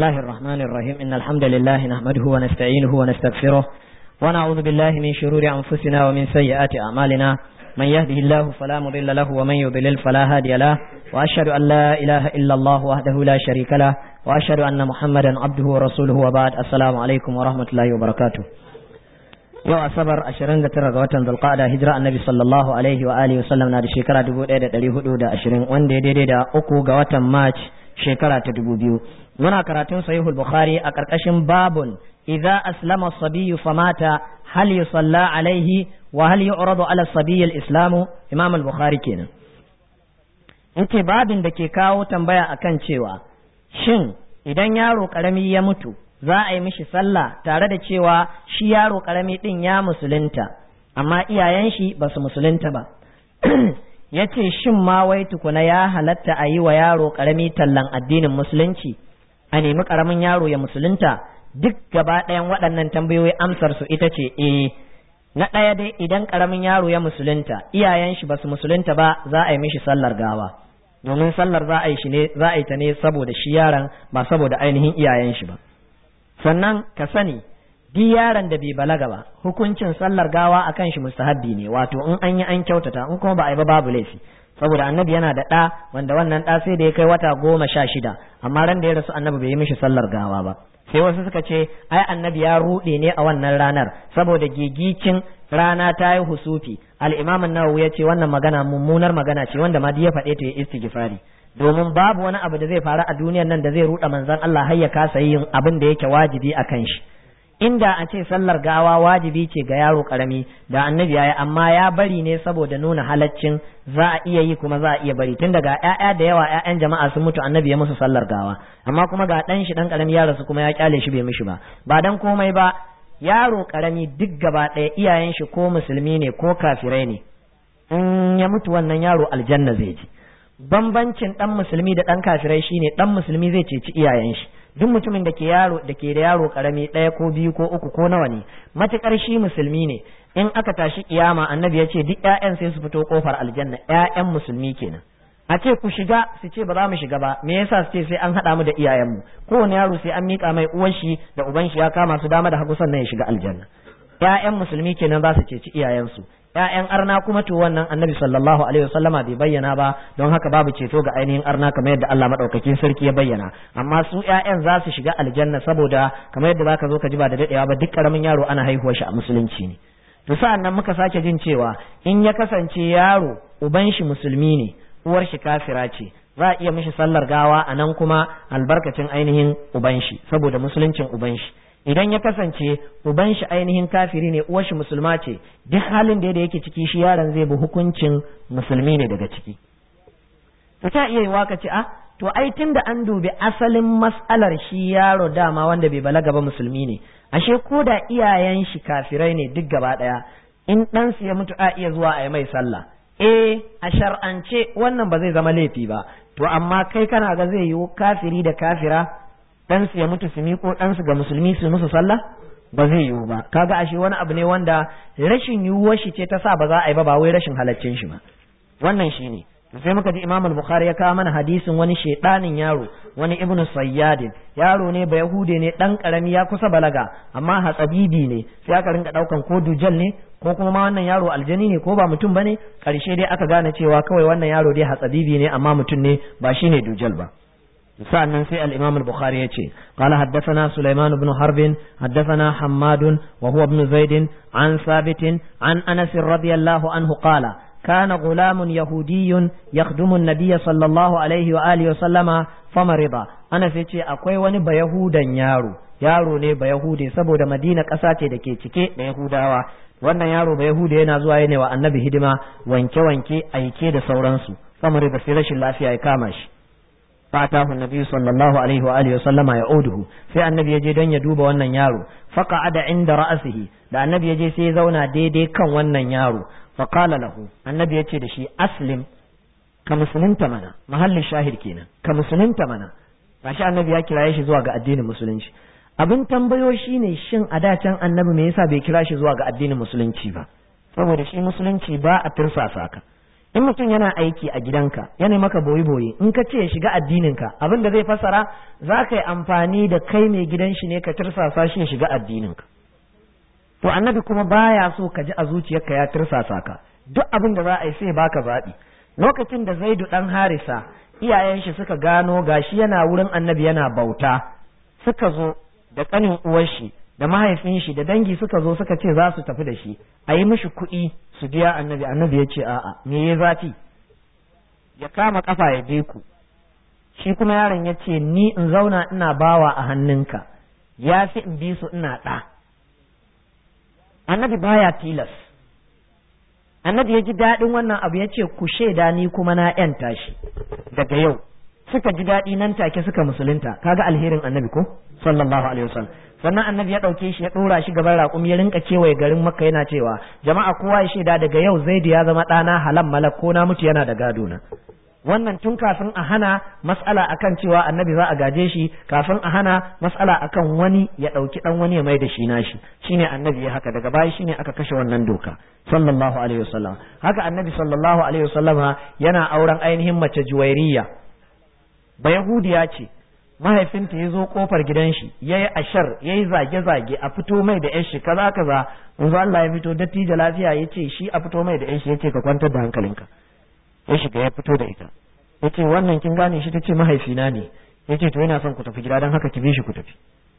الله الرحمن الرحيم إن الحمد لله نحمده ونستعينه ونستغفره ونعوذ بالله من شرور أنفسنا ومن سيئات أعمالنا من يهده الله فلا مضل له ومن يضلل فلا هادي له وأشهد أن لا إله إلا الله وحده لا شريك له وأشهد أن محمدا عبده ورسوله وبعد السلام عليكم ورحمة الله وبركاته yau asabar 29 ga watan zulqa'ada hijira annabi sallallahu alaihi wa alihi wasallam na da shekara 1420 wanda ya daidai da uku ga watan march shekara ta 2000 muna karatun sahihul bukhari a karkashin babun idza aslama as-sabiyyu famata hal yusalla alaihi wa hal yu'radu ala as-sabiyyi al-islamu imam al-bukhari kenan yace babin da ke kawo tambaya akan cewa shin idan yaro karami ya mutu za a yi mishi sallah tare da cewa shi yaro karami din ya musulunta amma iyayen shi ba su musulunta ba ya ce shin ma wai tukuna ya halatta a yi wa yaro karami tallan addinin musulunci a nemi karamin yaro ya musulunta duk gaba ɗayan waɗannan tambayoyi amsar su ita ce eh na ɗaya dai idan karamin yaro ya musulunta iyayen shi ba su musulunta ba za a yi mishi sallar gawa domin sallar za a yi shi ne za a yi ta ne saboda shi yaron ba saboda ainihin iyayen shi ba sannan ka sani duk yaron da bai balaga ba hukuncin sallar gawa akan shi mustahabbi ne wato in an yi an kyautata in kuma ba a yi ba babu laifi saboda annabi yana da ɗa wanda wannan ɗa sai da ya kai wata goma sha shida amma ran da ya rasu annabi bai yi mishi sallar gawa ba sai wasu suka ce ai annabi ya ruɗe ne a wannan ranar saboda gigicin rana ta yi husufi al-imam an-nawawi ya ce wannan magana mummunar magana ce wanda ma ya faɗe ta ya istighfari domin babu wani abu da zai faru a duniyar nan da zai ruɗa manzon Allah har ya kasa yin abin da yake wajibi a kan shi inda a ce sallar gawa wajibi ce ga yaro karami da annabi yayi amma ya bari ne saboda nuna halaccin za a iya yi kuma za a iya bari tun daga ƴaƴa da yawa ƴaƴan jama'a sun mutu annabi ya musu sallar gawa amma kuma ga ɗan shi ɗan karami ya rasu kuma ya kyale shi bai mishi ba ba dan komai ba yaro karami duk gaba ɗaya iyayen shi ko musulmi ne ko kafirai ne in ya mutu wannan yaro aljanna zai ji bambancin dan musulmi da dan kafirai shine dan musulmi zai ceci iyayen shi duk mutumin da ke yaro da ke da yaro karami ɗaya ko biyu ko uku ko nawa ne matukar shi musulmi ne in aka tashi kiyama annabi ya ce duk ƴaƴan sai su fito kofar aljanna ƴaƴan musulmi kenan a ce ku shiga su ce ba za mu shiga ba me yasa su ce sai an haɗa mu da iyayenmu kowane yaro sai an miƙa mai uwan shi da uban shi ya kama su dama da hagu sannan ya shiga aljanna ƴaƴan musulmi kenan za su ceci iyayensu ‘ya'yan arna kuma to wannan annabi sallallahu alaihi wasallama bai bayyana ba don haka babu ceto ga ainihin arna kamar yadda Allah madaukakin sarki ya bayyana amma su ‘ya'yan za su shiga aljanna saboda kamar yadda zaka zo ka ji ba da dadewa ba duk karamin yaro ana haihuwar shi a musulunci ne to sa'an nan muka sake jin cewa in ya kasance yaro uban shi musulmi ne uwar shi kafira ce za a iya mishi sallar gawa a nan kuma albarkacin ainihin uban shi saboda musuluncin uban shi idan ya kasance uban shi ainihin kafiri ne uwar shi musulma ce duk halin da yake ciki shi yaron zai bi hukuncin musulmi ne daga ciki to ta iya yiwa ka ce a to ai tunda an dubi asalin mas'alar shi yaro dama wanda bai balaga ba musulmi ne ashe ko da iyayen shi kafirai ne duk gaba daya in dan su ya mutu a iya zuwa a yi mai sallah eh a shar'ance wannan ba zai zama laifi ba to amma kai kana ga zai yiwu kafiri da kafira ɗansu ya mutu su miƙo ɗansu ga musulmi su musu sallah ba zai yiwu ba kaga ashe wani abu ne wanda rashin yiwuwar shi ce ta sa ba za a yi ba ba wai rashin halaccin shi ba wannan shi ne sai muka ji imam al-bukhari ya kawo mana hadisin wani shedanin yaro wani ibn sayyadin yaro ne ba yahude ne dan karami ya kusa balaga amma hatsabibi ne sai aka rinka daukan ko dujal ne ko kuma ma wannan yaro aljani ne ko ba mutum bane karshe dai aka gane cewa kawai wannan yaro dai hatsabibi ne amma mutum ne ba shine dujal ba سألنا في الإمام البخاري يتي قال حدثنا سليمان بن حرب حدثنا حماد وهو ابن زيد عن ثابت عن أنس رضي الله عنه قال كان غلام يهودي يخدم النبي صلى الله عليه وآله وسلم فمرض أنس يتي أكوي ونبا يهودا يارو yaro ne ba Yahudi saboda Madina ƙasa ce da ke cike da Yahudawa wannan yaro ba Yahudi yana zuwa yana wa annabi hidima wanke-wanke aike da sauransu famare da sai rashin lafiya ya kama shi fatahu nabi sallallahu alaihi wa alihi sallama ya oduhu sai annabi ya je don ya duba wannan yaro faqa'ada inda ra'sihi da annabi ya je sai ya zauna daidai kan wannan yaro fa qala lahu annabi ya ce da shi aslim ka musulunta mana mahallin shahid kenan ka musulunta mana gashi annabi ya kiraye shi zuwa ga addinin musulunci abin tambayo shine shin a da can annabi me yasa bai kira shi zuwa ga addinin musulunci ba saboda shi musulunci ba a tirsasa ka in mutum yana aiki a gidanka yana maka boye boye in ka ce ya shiga addininka abin da zai fassara za ka yi amfani da kai mai gidan shi ne ka tirsasa shi ya shiga addininka to annabi kuma baya so ka ji a zuciyarka ya tirsasa ka duk abin da za a yi sai baka zaɓi lokacin da zaidu ɗan harisa iyayen shi suka gano gashi yana wurin annabi yana bauta suka zo da ƙanin uwar shi da mahaifin shi da dangi suka zo suka ce za su tafi da shi a yi mishi kuɗi su biya annabi annabi ya ce a'a me ya zafi ya kama kafa ya je ku shi kuma yaron ya ce ni in zauna ina bawa a hannunka ya fi in bi su ina ɗa annabi baya tilas annabi ya ji daɗin wannan abu ya ce ku shaida ni kuma na ‘yanta shi daga yau suka ji daɗi nan take suka musulunta kaga alherin annabi ko sallallahu alaihi wasallam sannan annabi ya ɗauke shi ya ɗora shi gaban raƙumi ya rinka kewaye garin makka yana cewa jama'a kowa ya shaida daga yau zaidu ya zama ɗana halam malak ko na mutu yana da gado na wannan tun kafin a hana mas'ala akan cewa annabi za a gaje shi kafin a hana mas'ala akan wani ya ɗauki ɗan wani ya mai da shi nashi shine annabi ya haka daga baya shine aka kashe wannan doka sallallahu alaihi wasallam haka annabi sallallahu alaihi wasallama yana auren ainihin mace juwairiya ba yahudiya ce mahaifinta ya zo kofar gidan shi ya yi ashar ya yi zage-zage a fito mai da yan shi kaza kaza yanzu Allah ya fito dattijo lafiya ya ce shi a fito mai da yan shi ya ce ka kwantar da hankalinka ya shiga ya fito da ita ya ce wannan kin gane shi ta ce mahaifina ne ya ce to yana son ku tafi gida don haka ki bi shi ku tafi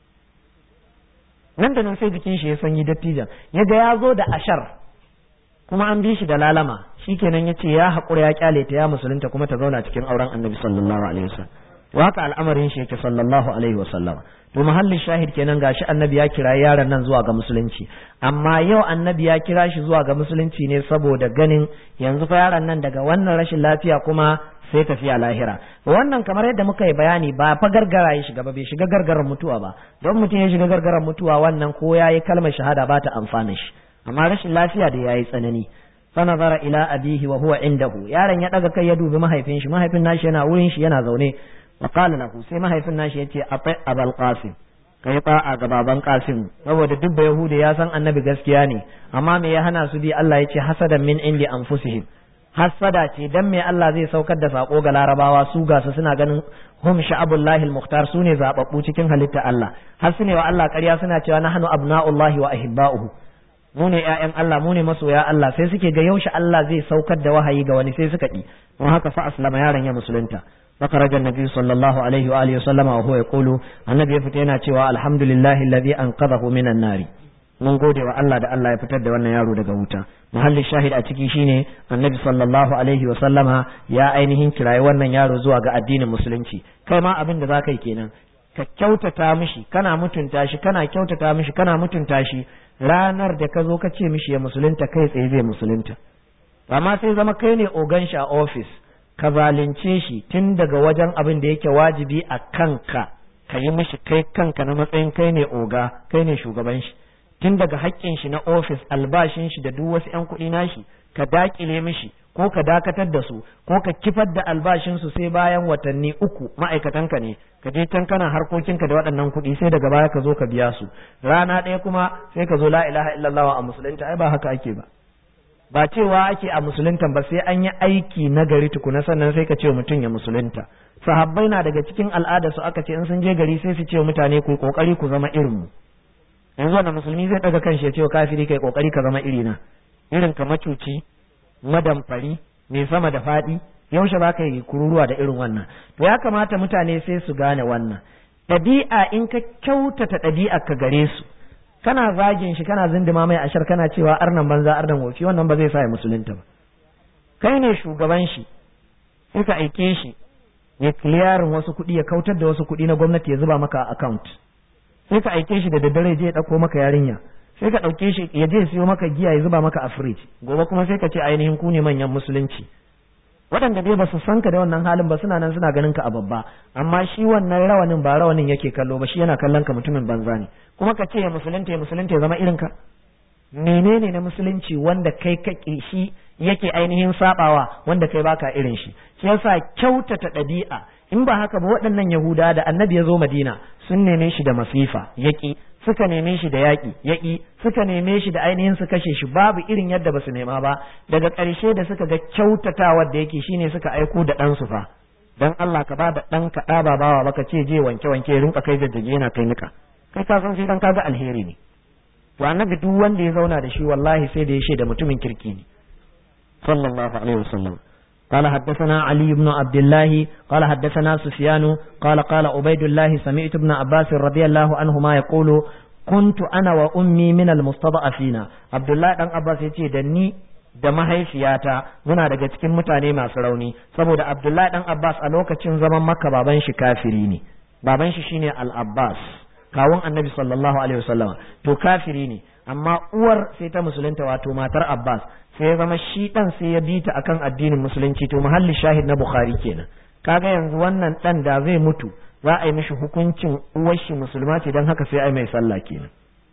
nan da nan sai jikin shi ya sanyi dattijan ya ga ya zo da ashar kuma an bi shi da lalama shikenan ya ce ya haƙura ya kyale ta ya musulunta kuma ta zauna cikin auren annabi sallallahu alaihi wasallam to haka al'amarin shi yake sallallahu alaihi wasallam to mahallin shahid kenan gashi annabi ya kira yaron nan zuwa ga musulunci amma yau annabi ya kira shi zuwa ga musulunci ne saboda ganin yanzu fa yaron nan daga wannan rashin lafiya kuma sai tafiya lahira wannan kamar yadda muka yi bayani ba fa gargara ya shiga ba bai shiga gargaran mutuwa ba don mutum ya shiga gargaran mutuwa wannan ko yayi kalmar shahada ba ta amfana shi amma rashin lafiya da yayi tsanani fanazara ila abihi wa huwa indahu yaron ya daga kai ya dubi mahaifin shi mahaifin nashi yana wurin shi yana zaune wa qala lahu sai mahaifin nashi yace atai abul qasim kai ta'a ga baban qasim saboda duk da yahudi ya san annabi gaskiya ne amma me ya hana su bi Allah yace hasadan min indi anfusihim hasada ce dan me Allah zai saukar da sako ga larabawa su ga su suna ganin hum sha'abullahi al-mukhtar su ne zababbu cikin halitta Allah har su ne wa Allah ƙarya suna cewa nahnu abna'ullahi wa ahibba'uhu mu ne ƴaƴan Allah mu ne masoya Allah sai suke ga yaushe Allah zai saukar da wahayi ga wani sai suka ki don haka fa aslama yaron ya musulunta فخرج النبي صلى الله عليه وآله وسلم وهو يقول النبي فتينا cewa الحمد لله الذي أنقذه من النار mun gode wa Allah da Allah ya fitar da wannan yaro daga wuta muhalli shahid a ciki shine annabi sallallahu alaihi wa sallama ya ainihin kirayi wannan yaro zuwa ga addinin musulunci kai ma abin da zaka yi kenan ka kyautata mishi kana mutunta shi kana kyautata mishi kana mutunta shi ranar da ka zo ka ce mishi ya musulunta kai tsaye zai musulunta amma sai zama kai ne ogan shi a ofis ka zalunce shi tun daga wajen abin da yake wajibi a kanka ka yi mishi kai kanka na matsayin kai ne oga kai ne shugaban shi tun daga haƙƙin shi na ofis albashin shi da duk wasu 'yan kuɗi nashi ka dakile mishi ko ka dakatar da su ko ka kifar da albashin su sai bayan watanni uku ma'aikatanka ne ka je can kana harkokinka da waɗannan kuɗi sai daga baya ka zo ka biya su rana ɗaya kuma sai ka zo la ilaha illallah a musulunta ai ba haka ake ba ba cewa ake a musuluntan ba sai an yi aiki na gari tukuna sannan sai ka ce mutum ya musulunta sahabbai na daga cikin al'ada su aka ce in sun je gari sai su ce mutane ku kokari ku zama irin mu yanzu wanda musulmi zai daga kanshi ya ce kafiri kai kokari ka zama irina irin ka macuci madamfari mai sama da faɗi yaushe ba ka yi kururuwa da irin wannan to ya kamata mutane sai su gane wannan ɗabi'a in ka kyautata ɗabi'a ka gare su kana zagin shi kana zindima mai ashar kana cewa arnan banza arnan wofi wannan ba zai sa ya musulunta ba kai ne shugaban shi sai ka aike shi ya kiliyarin wasu kuɗi ya kautar da wasu kuɗi na gwamnati ya zuba maka account sai ka aike shi da daddare je ya ɗauko maka yarinya sai ka ɗauke shi ya je siyo maka giya ya zuba maka a fridge gobe kuma sai ka ce ainihin ku ne manyan musulunci waɗanda dai ba su san ka da wannan halin ba suna nan suna ganin ka a babba amma shi wannan rawanin ba rawanin yake kallo ba shi yana kallon ka mutumin banza ne kuma ka ce ya musulunta ya musulunta ya zama irin ka menene na musulunci wanda kai ka shi yake ainihin sabawa wanda kai baka irin shi shi yasa kyautata ɗabi'a in ba haka ba waɗannan yahuda da annabi ya zo madina sun neme shi da masifa yaki suka neme shi da yaƙi yaƙi suka neme shi da ainihin su kashe shi babu irin yadda ba su nema ba daga ƙarshe da suka ga kyautatawar da yake shine suka aiko da ɗansu fa dan Allah ka ba da ɗan ka ɗa ba bawa baka ce je wanke wanke rinka kai jajjage yana kai nika kai ka san shi dan kaga alheri ne to annabi duk wanda ya zauna da shi wallahi sai da ya shaida mutumin kirki ne sallallahu alaihi wasallam قال حدثنا علي بن عبد الله قال حدثنا سفيان قال قال عبيد الله سمعت ابن عباس رضي الله عنهما يقول كنت انا وامي من المستضعفين عبد الله بن عباس yace da ni da mahaifiyata muna daga cikin mutane masu rauni saboda Abdullahi dan Abbas a lokacin zaman Makka baban shi kafiri ne baban shi shine Al-Abbas kawun Annabi sallallahu alaihi wasallam to kafiri ne amma uwar sai ta musulunta wato matar Abbas sai ya zama shi dan sai ya bi ta akan addinin musulunci to muhalli shahid na Bukhari kenan kaga yanzu wannan dan da zai mutu za a yi mishi hukuncin uwar shi musulma ce dan haka sai ai mai sallah kenan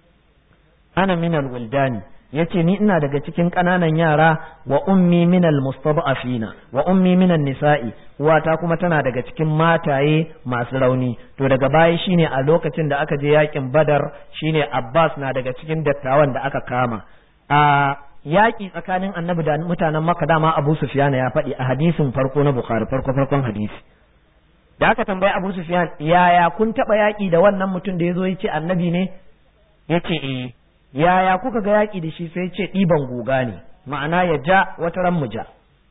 ana minal wildani yace ni ina daga cikin ƙananan yara wa ummi minal mustad'afina wa ummi minan nisa'i uwata kuma tana daga cikin mataye masu rauni to daga baya shine a lokacin da aka je yakin badar shine abbas na daga cikin dattawan da aka kama a yaƙi tsakanin annabi da mutanen makka dama abu sufyan ya faɗi a hadisin farko na bukhari farko farkon hadisi da aka tambayi abu sufyan yaya kun taɓa yaƙi da wannan mutum da ya zo ya ce annabi ne ya ce eh yaya kuka ga yaƙi da shi sai ce ɗiban guga ne ma'ana ya ja wata ran mu ja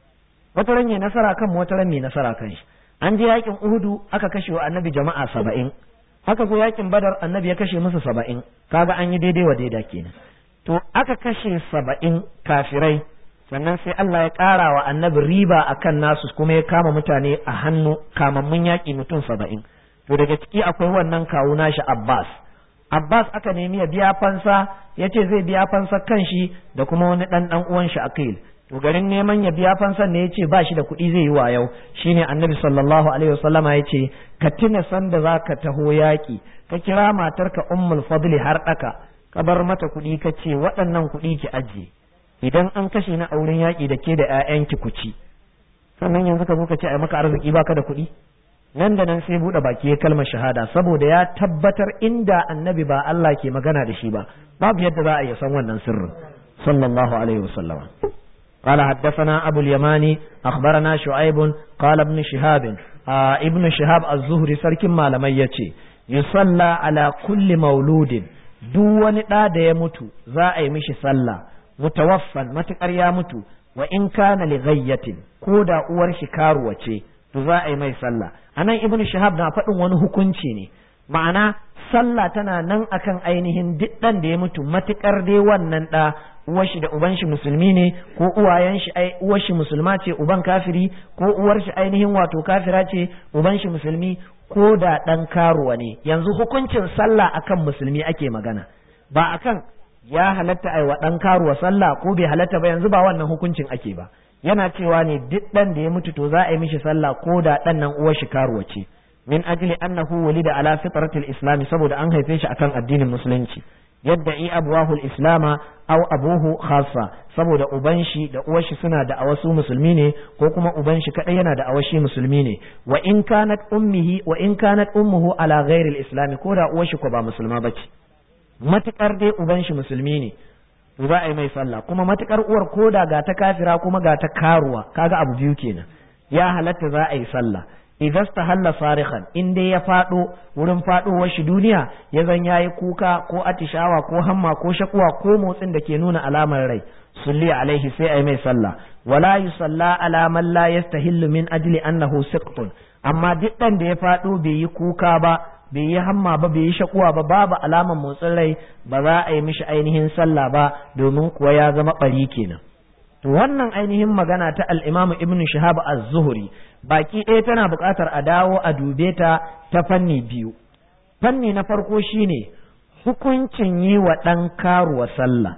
wata ran ya nasara kan wata ran mai nasara kan shi an je yaƙin uhudu aka kashe wa annabi jama'a saba'in aka zo yaƙin badar annabi ya kashe musu saba'in kaga an yi daidai wa daida kenan to aka kashe saba'in kafirai sannan sai Allah ya ƙara wa annabi riba akan nasu kuma ya kama mutane a hannu kamammun yaƙi mutum saba'in to daga ciki akwai wannan kawu nashi Abbas Abbas aka nemi ya biya fansa ya ce zai biya fansa kan shi da kuma wani ɗan ɗan uwan shi Aqil to garin neman ya biya fansan ne ya ce ba shi da kuɗi zai yi wa yau shine annabi sallallahu alaihi wasallama ya ce ka tuna sanda za ka taho yaƙi ka kira matarka ummul fadli har ɗaka ka bar mata kuɗi ka ce waɗannan kuɗi ki ajiye idan an kashe na auren yaƙi da ke da 'ya'yanki ku ci sannan yanzu ka zo ka ce ai maka arziki baka da kuɗi nan da nan sai buɗe baki ya kalmar shahada saboda ya tabbatar inda annabi ba Allah ke magana da shi ba babu yadda za a iya san wannan sirrin sallallahu alaihi wasallama قال حدثنا أبو اليماني أخبرنا شعيب قال ابن شهاب آه ابن شهاب الزهري سرك ما لم يتي يصلى على كل مولود دون دا da ya mutu za a yi mishi sallah mutawaffan matukar ya mutu wa in kana li ghayyatin ko da uwar shi karuwa ce to za a yi mai sallah anan ibnu shahab na faɗin wani hukunci ne ma'ana sallah tana nan akan ainihin duk ɗan da ya mutu matukar dai wannan ɗa uwar shi da uban shi musulmi ne ko uwayen shi ai uwar shi musulma ce uban kafiri ko uwar shi ainihin wato kafira ce uban shi musulmi ko da ɗan karuwa ne yanzu hukuncin sallah akan musulmi ake magana ba akan ya halatta ai wa ɗan karuwa sallah ko bai halatta ba yanzu ba wannan hukuncin ake ba yana cewa ne duk ɗan da ya mutu to za a yi mishi sallah ko da ɗan nan uwar shi karuwa ce min ajli annahu walida ala fitratil islami saboda an haife shi akan addinin musulunci yadda i abuwahu islama aw abuhu khassa saboda uban shi da uwar shi suna da awasu musulmi ne ko kuma uban shi kadai yana da awashi musulmi ne wa in kanat ummihi wa in kanat ummuhu ala ghairi islami ko da uwar shi ko ba musulma bace matukar dai uban shi musulmi ne to za a yi mai sallah kuma matukar uwar koda ga ta kafira kuma ga ta karuwa kaga abu biyu kenan ya halatta za a yi sallah idan halla sarihan in dai ya fado wurin fadowar shi duniya ya zan yayi kuka ko atishawa ko hamma ko shakuwa ko motsin da ke nuna alamar rai sulli alaihi sai ai mai sallah wala yusalla ala man la yastahillu min ajli annahu siqtun amma duk dan da ya fado bai yi kuka ba bai yi hamma ba bai yi shakuwa ba babu alamar motsin rai ba za a yi mishi ainihin sallah ba domin kuwa ya zama bari kenan to wannan ainihin magana ta al-Imam Ibn Shihab az-Zuhri baki ɗaya tana buƙatar a dawo a dube ta ta fanni biyu fanni na farko shine hukuncin yi wa ɗan karuwa sallah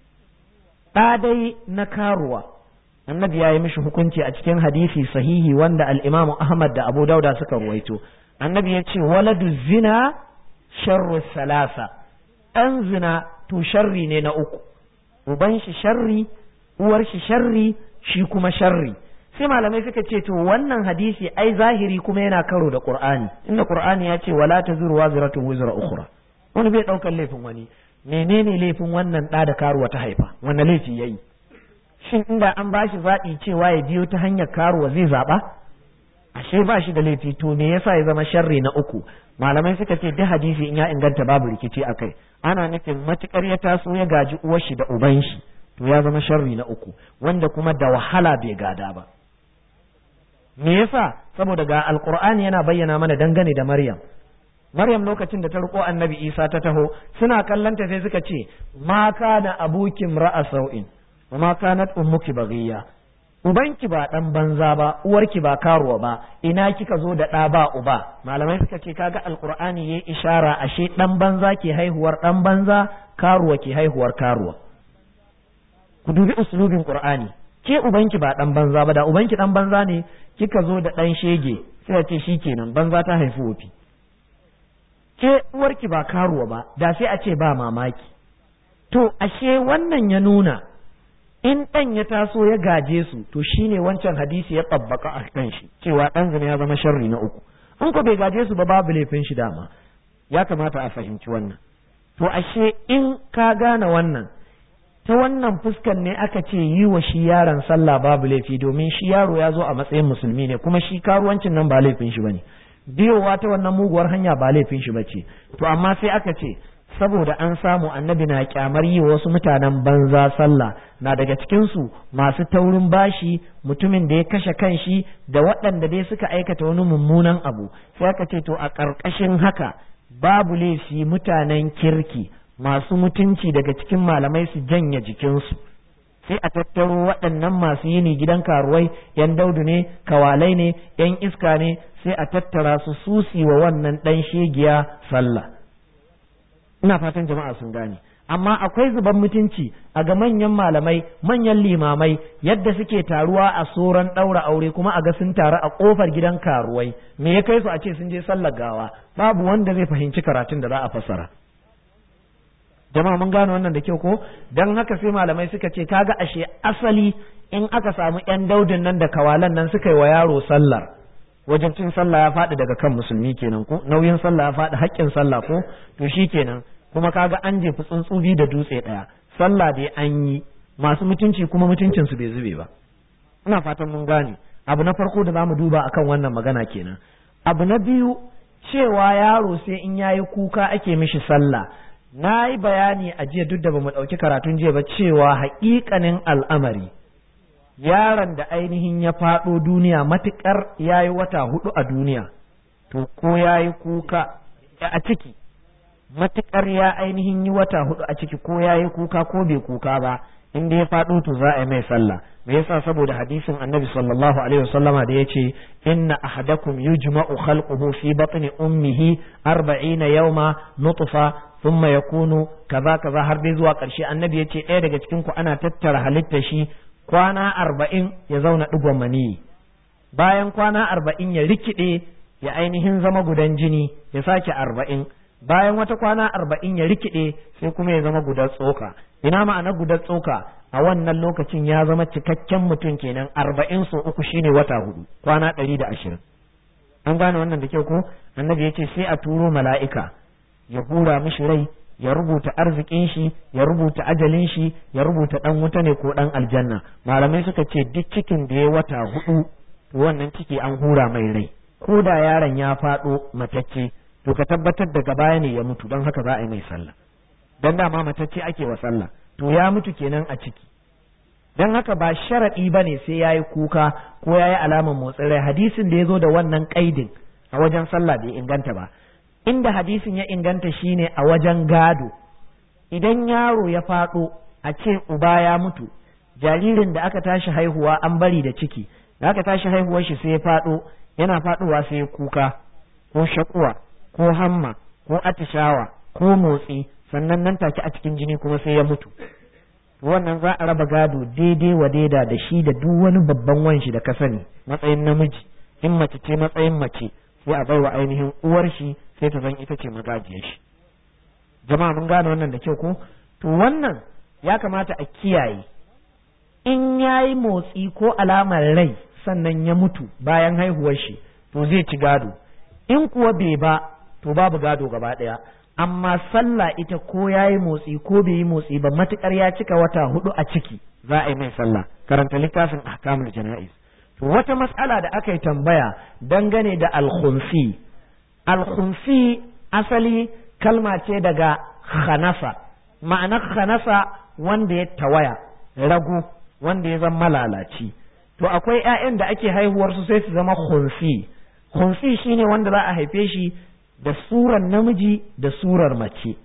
ɗa dai na karuwa annabi ya yi mishi hukunci a cikin hadisi sahihi wanda al-Imam Ahmad da Abu Dauda suka ruwaito annabi ya ce waladu zina sharru salasa ɗan zina to sharri ne na uku uban shi sharri uwar shi sharri shi kuma sharri sai malamai suka ce to wannan hadisi ai zahiri kuma yana karo da qur'ani inda qur'ani ya ce wala tazuru wazratun wizra ukhra wani bai ɗaukar laifin wani menene laifin wannan ɗa da karuwa ta haifa wanne laifi ya yi shin inda an ba shi zaɓi cewa ya biyo ta hanyar karuwa zai zaɓa ashe ba shi da laifi to me yasa ya zama sharri na uku malamai suka ce duk hadisi in ya inganta babu rikici akai ana nufin matukar ya taso ya gaji uwar shi da uban shi to ya zama sharri na uku wanda kuma da wahala bai gada ba me yasa saboda ga alqur'ani yana bayyana mana dangane da maryam maryam lokacin da ta riko annabi isa ta taho suna kallanta sai suka ce ma kana abukim ra'a sau'in wa ma kanat ummuki baghiya ubanki ba dan banza ba uwarki ba karuwa ba ina kika zo da ɗa ba uba malamai suka ce kaga alqur'ani yayi ishara ashe dan banza ke haihuwar dan banza karuwa ke haihuwar karuwa ku dubi uslubin qur'ani ke ubanki ba dan banza ba da ubanki dan banza ne kika zo da dan shege sai ce shikenan banza ta haifi wofi ke uwarki ba karuwa ba da sai a ce ba mamaki to ashe wannan ya nuna in ɗan ya taso ya gaje su to shine wancan hadisi ya tabbaka a kan shi cewa ɗan zina ya zama sharri na uku in ko bai gaje su ba babu laifin shi dama ya kamata a fahimci wannan to ashe in ka gane wannan ta wannan fuskan ne aka ce yi wa shi yaron sallah babu laifi domin shi yaro ya zo a matsayin musulmi ne kuma shi karuwancin nan ba laifin shi bane biyowa ta wannan muguwar hanya ba laifin shi bace to amma sai aka ce saboda an samu annabi na kyamar yi wasu mutanen banza sallah na daga cikinsu masu taurin bashi mutumin da ya kashe kanshi da waɗanda dai suka aikata wani mummunan abu sai aka ce to a ƙarƙashin haka babu laifi mutanen kirki masu mutunci daga cikin malamai su janye jikinsu sai a tattaro waɗannan masu yini gidan karuwai yan daudu ne kawalai ne yan iska ne sai a tattara su susi wa wannan ɗan shegiya sallah ina fatan jama'a sun gane amma akwai zuban mutunci a ga manyan malamai manyan limamai yadda suke taruwa a soran ɗaura aure kuma a ga sun taru a ƙofar gidan karuwai me ya kai su a ce sun je sallar gawa babu wanda zai fahimci karatun da za a fassara jama'a mun gane wannan da kyau ko dan haka sai malamai suka ce kaga ashe asali in aka samu yan daudin nan da kawalan nan suka yi wa yaro sallar wajen cin sallah ya faɗi daga kan musulmi kenan ko nauyin sallah ya faɗi haƙƙin sallah ko to shi kenan kuma kaga an jefi tsuntsubi da dutse ɗaya sallah dai an yi masu mutunci kuma mutuncin su bai zube ba ina fatan mun gane abu na farko da zamu duba akan wannan magana kenan abu na biyu cewa yaro sai in yayi kuka ake mishi sallah na yi bayani a jiya duk da bamu ɗauki karatun jiya ba cewa haƙiƙanin al'amari yaron da ainihin ya faɗo duniya matuƙar ya yi wata hudu a duniya to ko ya yi kuka a ciki matuƙar ya ainihin yi wata hudu a ciki ko ya yi kuka ko bai kuka ba in da ya faɗo to za a yi mai sallah me yasa saboda hadisin annabi sallallahu alaihi wasallama da yace inna ahadakum yujma'u khalquhu fi batni ummihi arba'ina yawma nutfa thumma yakunu kaza kaza har dai zuwa ƙarshe annabi yace ɗaya daga cikin ku ana tattara halittar shi kwana arba'in ya zauna ɗigon maniyi bayan kwana arba'in ya rikide ya ainihin zama gudan jini ya sake arba'in bayan wata kwana arba'in ya rikide sai kuma ya zama gudan tsoka ina ma'ana gudan tsoka a wannan lokacin ya zama cikakken mutum kenan arba'in so uku shine wata hudu kwana ɗari da ashirin an gane wannan da kyau ko annabi ya ce sai a turo mala'ika ya hura mishi rai ya rubuta arzikin shi ya rubuta ajalin shi ya rubuta dan wuta ne ko dan aljanna malamai suka ce duk cikin da ya wata hudu to wannan ciki an hura mai rai ko da yaron ya faɗo matacce to ka tabbatar daga baya ne ya mutu don haka za a yi mai sallah dan dama matacce ake wa sallah to ya mutu kenan a ciki don haka ba sharaɗi ba ne sai ya yi kuka ko ya yi alamar motsin rai hadisin da ya zo da wannan ƙaidin a wajen sallah bai inganta ba inda hadisin ya inganta shine a wajen gado idan yaro ya faɗo a ce uba ya mutu jaririn da aka tashi haihuwa an bari da ciki da aka tashi haihuwar shi sai ya faɗo yana faɗowa sai ya kuka ko shakuwa ko hamma ko atishawa ko motsi sannan nan take a cikin jini kuma sai ya mutu wannan za a raba gado daidai wa daida da shi da duk wani babban wanshi da ka sani matsayin namiji in mace ce matsayin mace sai a baiwa ainihin uwar shi sai ta zan ita ce magajiyar shi jama'a mun gane wannan da kyau ko to wannan ya kamata a kiyaye in yayi motsi ko alamar rai sannan ya mutu bayan haihuwar shi to zai ci gado in kuwa bai ba to babu gado gaba ɗaya amma sallah ita ko ya yi motsi ko bai yi motsi ba matukar ya cika wata hudu a ciki za a yi mai sallah karanta littafin ahkamul jana'iz to wata mas'ala da aka yi tambaya dangane da al-khunsi al-khunsi asali kalma ce daga khanasa ma'anar khanasa wanda ya tawaya rago wanda ya zama malalaci to akwai ƴaƴan da ake haihuwar su sai su zama khunsi khunsi shine wanda za a haife shi da surar namiji da surar mace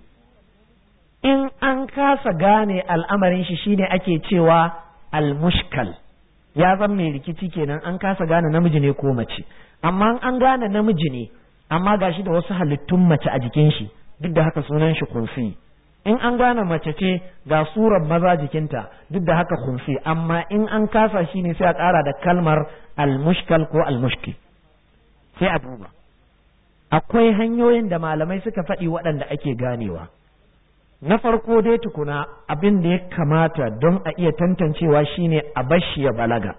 in an kasa gane al'amarin shi shine ake cewa al-mushkal ya zan mai rikici kenan an kasa gane namiji ne ko mace amma an gane namiji ne amma gashi da wasu halittun mace a jikin shi duk da haka sunan shi kunsi in an gane mace ce ga surar maza jikinta duk da haka kunsi amma in an kasa shi ne sai a ƙara da kalmar al-mushkal ko al-mushkil sai a duba akwai hanyoyin da malamai suka faɗi waɗanda ake ganewa na farko dai tukuna abin da ya kamata don a iya tantancewa shine a bashi ya balaga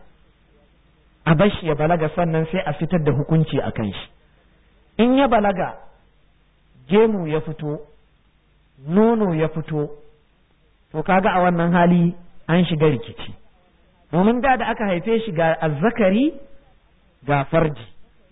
a bashi ya balaga sannan sai a fitar da hukunci a kan shi in ya balaga gemu ya fito nono ya fito to kaga a wannan hali an shiga rikici domin da da aka haife shi ga azzakari ga farji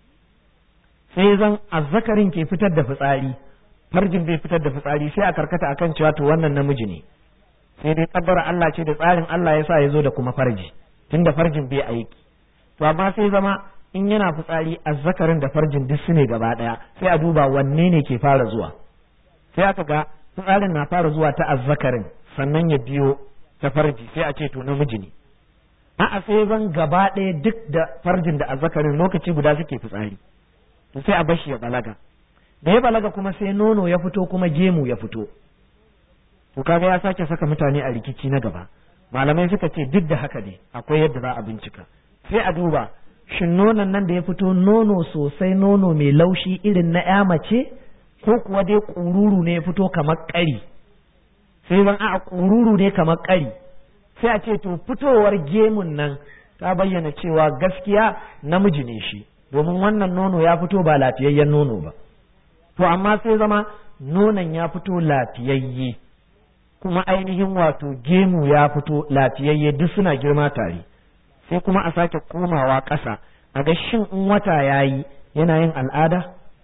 sai zan azzakarin ke fitar da fitsari farjin bai fitar da fitsari sai a karkata akan cewa to wannan namiji ne sai dai kabbara Allah ce da tsarin Allah ya sa ya zo da kuma farji tunda farjin bai aiki to amma sai zama in yana fitsari azzakarin da farjin duk su ne gaba daya sai a duba wanne ne ke fara zuwa sai aka ga fitsarin na fara zuwa ta azzakarin sannan ya biyo ta farji sai a ce to namiji ne a'a sai zan gaba ɗaya duk da farjin da azzakarin lokaci guda suke fitsari to sai a bashi ya balaga da ya balaga kuma sai nono ya fito kuma gemu ya fito to kaga ya sake saka mutane a rikici na gaba malamai suka ce duk da haka ne akwai yadda za a bincika sai a duba shin nonon nan da ya fito nono sosai nono mai laushi irin na ya mace ko kuwa dai ƙururu ne ya fito kamar ƙari sai zan a ƙururu ne kamar ƙari sai a ce to fitowar gemun nan ta bayyana cewa gaskiya namiji ne shi domin wannan nono ya fito ba lafiyayyen nono ba to amma sai zama nonon ya fito lafiyayye kuma ainihin wato gemu ya fito lafiyayye duk suna girma tare sai kuma a sake komawa ƙasa a ga shin in wata ya yi yana yin al'ada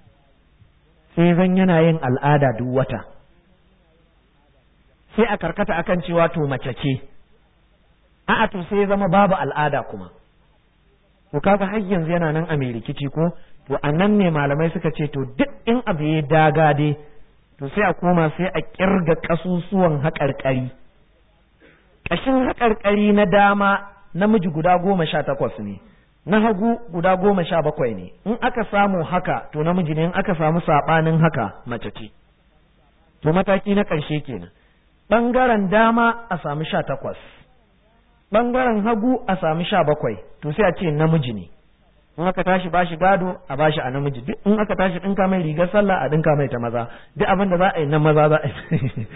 sai zan yana yin al'ada duk wata sai a karkata akan cewa to mace ce a'a to sai zama babu al'ada kuma to kaga har yanzu yana nan a mai rikici ko to a nan ne malamai suka ce to duk in abu ya daga dai to sai a koma sai a kirga kasusuwan haƙarƙari ƙashin haƙarƙari na dama namiji guda goma sha takwas ne na hagu guda goma sha bakwai ne in aka samu haka to namiji ne in aka samu saɓanin haka mace ce to mataki na ƙarshe kenan ɓangaren dama a sami sha takwas ɓangaren hagu a sami sha bakwai to sai a ce namiji ne in aka tashi bashi gado a bashi a namiji duk in aka tashi ɗinka mai rigar sallah a ɗinka mai ta maza duk abin da za a yi na maza za a yi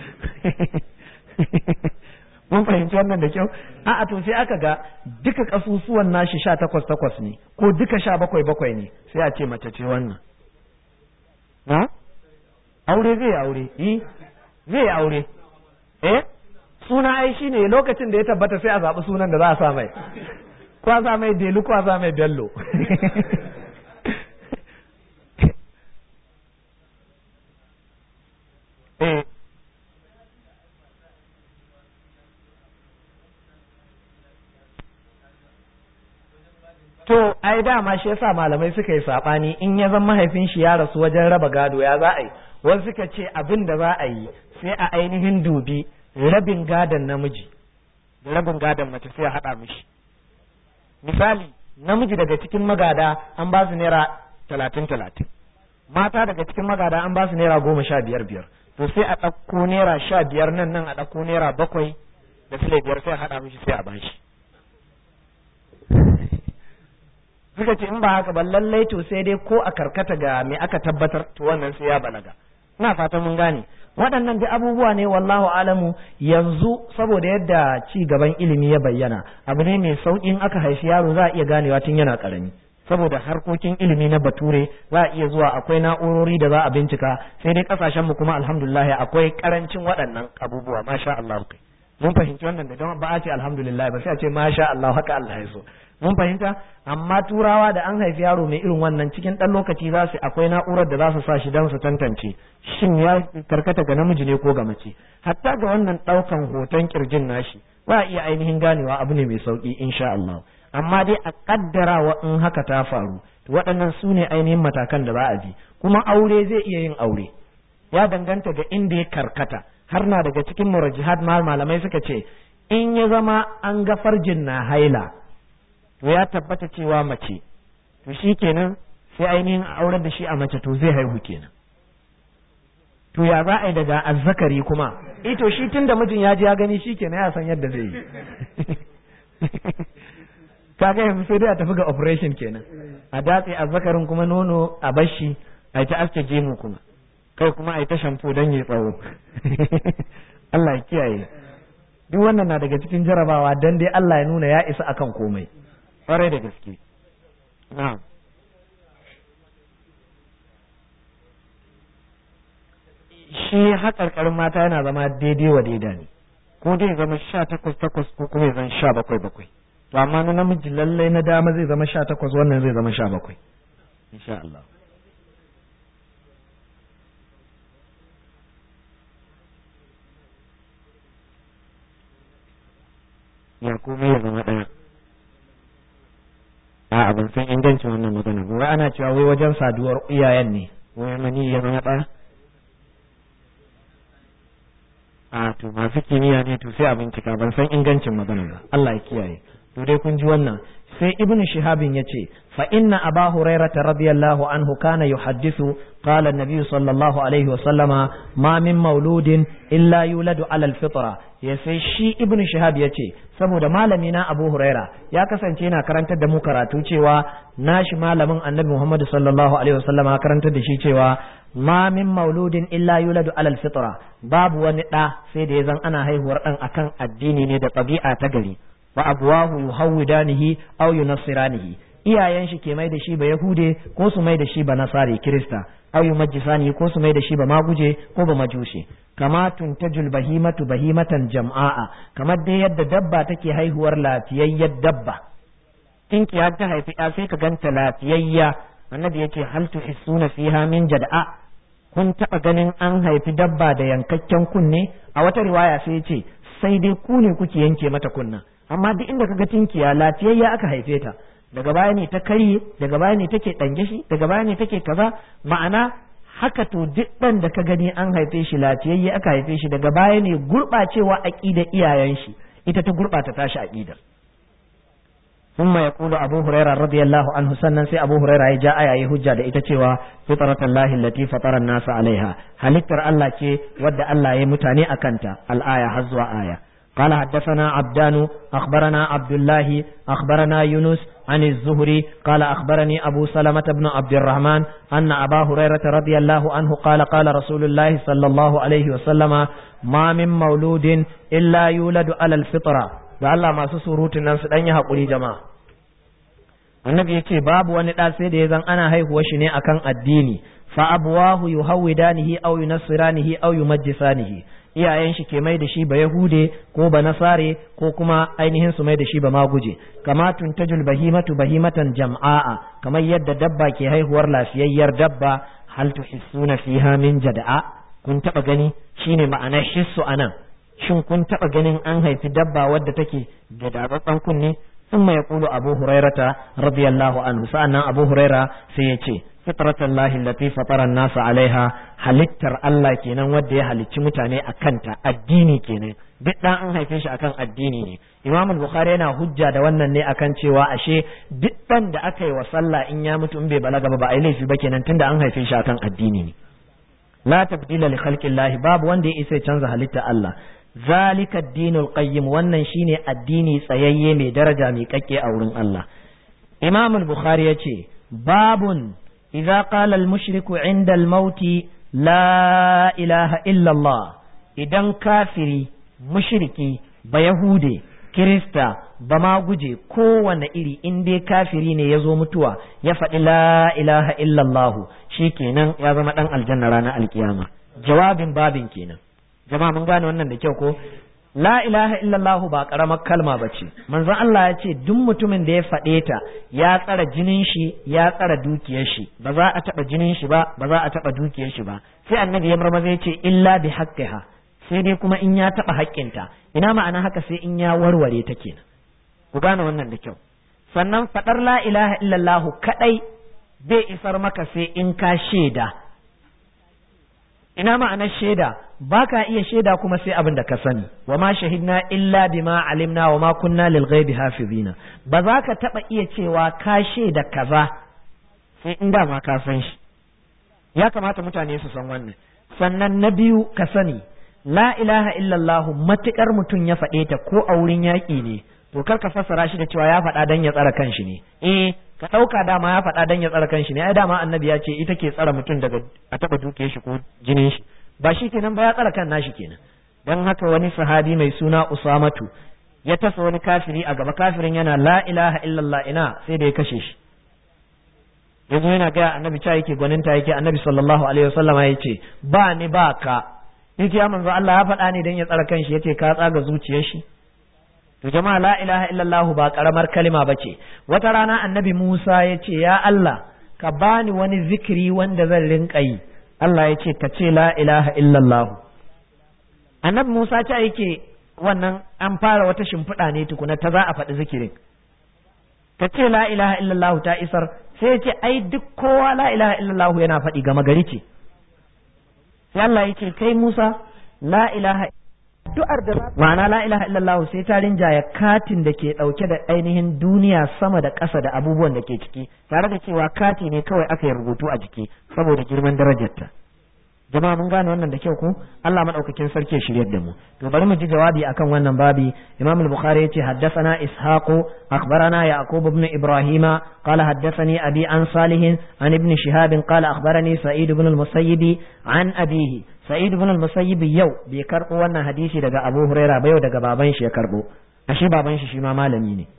mun fahimci wannan da kyau a'a to sai aka ga duka kasusuwan nashi sha takwas takwas ne ko duka sha bakwai bakwai ne sai a ce mace ce wannan na aure zai aure yi zai aure eh suna ai shine lokacin da ya tabbata sai a zaɓi sunan da za a sa mai ko a sa mai delu ko a sa mai bello eh to ai dama shi yasa malamai suka yi sabani in ya zama mahaifin shi ya rasu wajen raba gado ya za a yi wasu suka ce abin da za a yi sai a ainihin dubi rabin gadon namiji da rabin gadon mace sai a haɗa mishi misali namiji daga cikin magada an ba su naira talatin talatin mata daga cikin magada an ba su naira goma sha biyar biyar to sai a ɗauko naira sha biyar nan nan a ɗauko naira bakwai da sile biyar sai a haɗa mishi sai a bashi suka ce in ba haka ba lallai to sai dai ko a karkata ga me aka tabbatar to wannan sai ya balaga ina fatan mun gane waɗannan duk abubuwa ne wallahu alamu yanzu saboda yadda ci gaban ilimi ya bayyana abu ne mai sauƙin aka haifi yaro za a iya ganewa tun yana ƙarami saboda harkokin ilimi na bature za a iya zuwa akwai na'urori da za a bincika sai dai kasashen mu kuma alhamdulillah akwai karancin waɗannan abubuwa masha Allah kai mun fahimci wannan da don ba a ce alhamdulillah ba sai a ce masha Allah haka Allah ya so mun fahimta amma turawa da an haifi yaro mai irin wannan cikin ɗan lokaci za su akwai na'urar da za su sa shi don su tantance shin ya karkata ga namiji ne ko ga mace hatta ga wannan ɗaukan hoton kirjin nashi ba a iya ainihin ganewa abu ne mai sauki insha Allah amma dai a kaddarawa in haka ta faru waɗannan su ne ainihin matakan da za a bi kuma aure zai iya yin aure ya danganta ga inda ya karkata har na daga cikin murajihad malamai suka ce in ya zama an ga farjin na haila to ya tabbata cewa mace to shi kenan sai ainihin aurar da shi a mace to zai haihu kenan to ya za a yi daga azzakari kuma eh to shi tun da mijin ya ji ya gani shi kenan ya san yadda zai yi kaga yanzu sai dai a tafi ga operation kenan a datse azzakarin kuma nono a bashi a ta aske gemu kuma kai kuma a yi ta shampo don yi tsawo Allah ya kiyaye duk wannan na daga cikin jarabawa dan dai Allah ya nuna ya isa akan komai kwarai da gaske na'am shi haƙarƙarin mata yana zama daidai wa daida ne ko dai zama sha takwas takwas ko kuma zan sha bakwai bakwai to amma na namiji lallai na dama zai zama sha takwas wannan zai zama sha bakwai insha Allah ya komai ya zama ɗaya a ban san ingancin wannan magana ba wai ana cewa wai wajen saduwar iyayen ne wai mani ya zama ɗaya a to masu kimiyya ne to sai a bincika ban san ingancin magana ba Allah ya kiyaye to dai kun ji wannan sai ibnu shihabin yace fa inna aba hurairah radiyallahu anhu kana yuhaddithu qala an-nabiy sallallahu alaihi wa sallama ma min mauludin illa yuladu ala al-fitra ya sai shi ibnu shihab yace saboda malami na abu huraira ya kasance yana karantar da mu karatu cewa nashi malamin annabi muhammad sallallahu alaihi wa sallama karantar da shi cewa ma min mauludin illa yuladu alal fitra babu wani ɗa sai da ya zan ana haihuwar ɗan akan addini ne da ɗabi'a ta gari wa abuwahu yuhawwidanihi aw yunassiranihi iyayen shi ke mai da shi ba yahude ko su mai da shi ba nasari kirista aw yumajjisani ko su mai da shi ba maguje ko ba majushe kama tuntajul bahimatu bahimatan jam'a'a kamar dai yadda dabba take haihuwar lafiyayyar dabba tinkiya ta haifi ya sai ka ganta lafiyayya annabi yake hal tuhissuna fiha min jad'a kun taɓa ganin an haifi dabba da yankakken kunne a wata riwaya sai ya ce sai dai ku ne kuke yanke mata kunna amma duk inda kaga tinkiya lafiyayya aka haife ta daga baya ne ta karye daga baya ne take ɗange shi daga baya ne take kaza ma'ana haka to duk ɗan da ka gani an haife shi lafiyayye aka haife shi daga baya ne gurɓacewa aƙidar iyayen shi ita ta gurɓata tashi aƙidar ثم يقول أبو هريرة رضي الله عنه سنن سي أبو هريرة جاء آية هجة دا إتتوا فطرة الله التي فطر الناس عليها هل اكتر الله كي ود الله يمتاني أكنت الآية حزوى آية قال حدثنا عبدان أخبرنا عبد الله أخبرنا يونس عن الزهري قال أخبرني أبو سلمة بن عبد الرحمن أن أبا هريرة رضي الله عنه قال قال رسول الله صلى الله عليه وسلم ما من مولود إلا يولد على الفطرة da Allah masu surutun nan su dan yi haƙuri jama'a annabi ya ce babu wani ɗa sai da ya zan ana haihuwa shi ne akan addini fa abuwahu yuhawwidanihi aw yunassiranihi aw yumajjisanihi iyayen shi ke mai da shi ba yahude ko ba nasare ko kuma ainihin su mai da shi ba maguje kama tuntajul bahimatu bahimatan jam'a'a kamar yadda dabba ke haihuwar lafiyayyar dabba hal tuhissuna fiha min jada'a kun taba gani shine ma'anar hissu anan shin kun taɓa ganin an haifi dabba wadda take da dabatsan kunne sun mai kulu abu hurairata radiyallahu anhu sa'annan abu huraira sai ya ce fitratan lahi lati fatara nasa alaiha halittar Allah kenan wadda ya halicci mutane a kanta addini kenan duk dan an haife shi akan addini ne imam bukhari yana hujja da wannan ne akan cewa ashe duk dan da aka yi wa sallah in ya mutu in bai balaga ba ba a yi laifi ba kenan tunda an haife shi akan addini ne la tabdila li khalqillahi babu wanda ya isa canza halitta Allah zalika addinul qayyim wannan shine addini tsayayye mai daraja mai kakke a wurin Allah Imam al-Bukhari yace babun idza qala al-mushriku 'inda al-maut la ilaha illa Allah idan kafiri mushriki bayahude kirista ba ma guje kowane iri in dai kafiri ne ya zo mutuwa ya faɗi la ilaha illallah kenan ya zama ɗan aljanna ranar alkiyama jawabin babin kenan jama'a mun gane wannan da kyau ko la ilaha illallah ba karamar kalma ba ce manzon Allah ya ce duk mutumin da ya faɗe ta ya tsara jinin shi ya tsara dukiyar shi ba za a taɓa jinin shi ba ba za a taɓa dukiyar shi ba sai annabi ya marmaza ya ce illa bi haqqiha sai dai kuma in ya taɓa haƙƙinta ina ma'ana haka sai in ya warware ta kenan ku gane wannan da kyau sannan faɗar la ilaha illallah kaɗai bai isar maka sai in ka shaida ina ma'anar shaida ba ka iya shaida kuma sai abin da ka sani wa ma shahidna illa bima alimna wa ma kunna lil ghaibi hafizina ba za ka taɓa iya cewa ka shaida kaza sai in da ma ka san shi ya kamata mutane su san wannan sannan na biyu ka sani la ilaha illallah matukar mutum ya faɗe ta ko a wurin yaƙi ne to kar ka fassara shi da cewa ya faɗa dan ya tsara kanshi ne eh ka ɗauka dama ya faɗa dan ya tsara kanshi ne ai dama annabi ya ce ita ke tsara mutum daga a taɓa duke shi ko jinin shi ba shi kenan ba ya tsara kan nashi kenan dan haka wani sahabi mai suna usamatu ya tasa wani kafiri a gaba kafirin yana la ilaha illallah ina sai da ya kashe shi yanzu yana ga annabi cha yake gwaninta yake annabi sallallahu alaihi wasallam ya ce ba ni ba ka yace ya manzo Allah ya faɗa ne dan ya tsara kanshi yace ka tsaga zuciyar shi to jama'a la ilaha illallah ba karamar kalima bace wata rana annabi Musa ya ce ya Allah ka bani wani zikiri wanda zan rinka yi Allah ya ce ka ce la ilaha illallah annabi Musa ce yake wannan an fara wata shimfiɗa ne tukuna ta za a faɗi zikirin ka ce la ilaha illallah ta isar sai ya ce ai duk kowa la ilaha illallah yana faɗi gama gari ce sai Allah ya ce kai Musa la ilaha addu'ar da ma'ana la ilaha illallah sai ta rinjaya katin da ke dauke da ainihin duniya sama da ƙasa da abubuwan da ke ciki tare da cewa kati ne kawai aka yi rubutu a jiki saboda girman darajarta jama'a mun gane wannan da kyau ko Allah madaukakin sarki ya shiryar da mu to bari mu ji jawabi akan wannan babi Imam al-Bukhari yace haddathana Ishaq akhbarana Yaqub ibn Ibrahim qala haddathani abi an Salih an ibn Shihab qala akhbarani Sa'id ibn al-Musayyib an abihi Sa'id ibn al-Musayyib yau bai karbo wannan hadisi daga Abu Huraira ba yau daga baban shi ya karbo ashe baban shi shi ma malami ne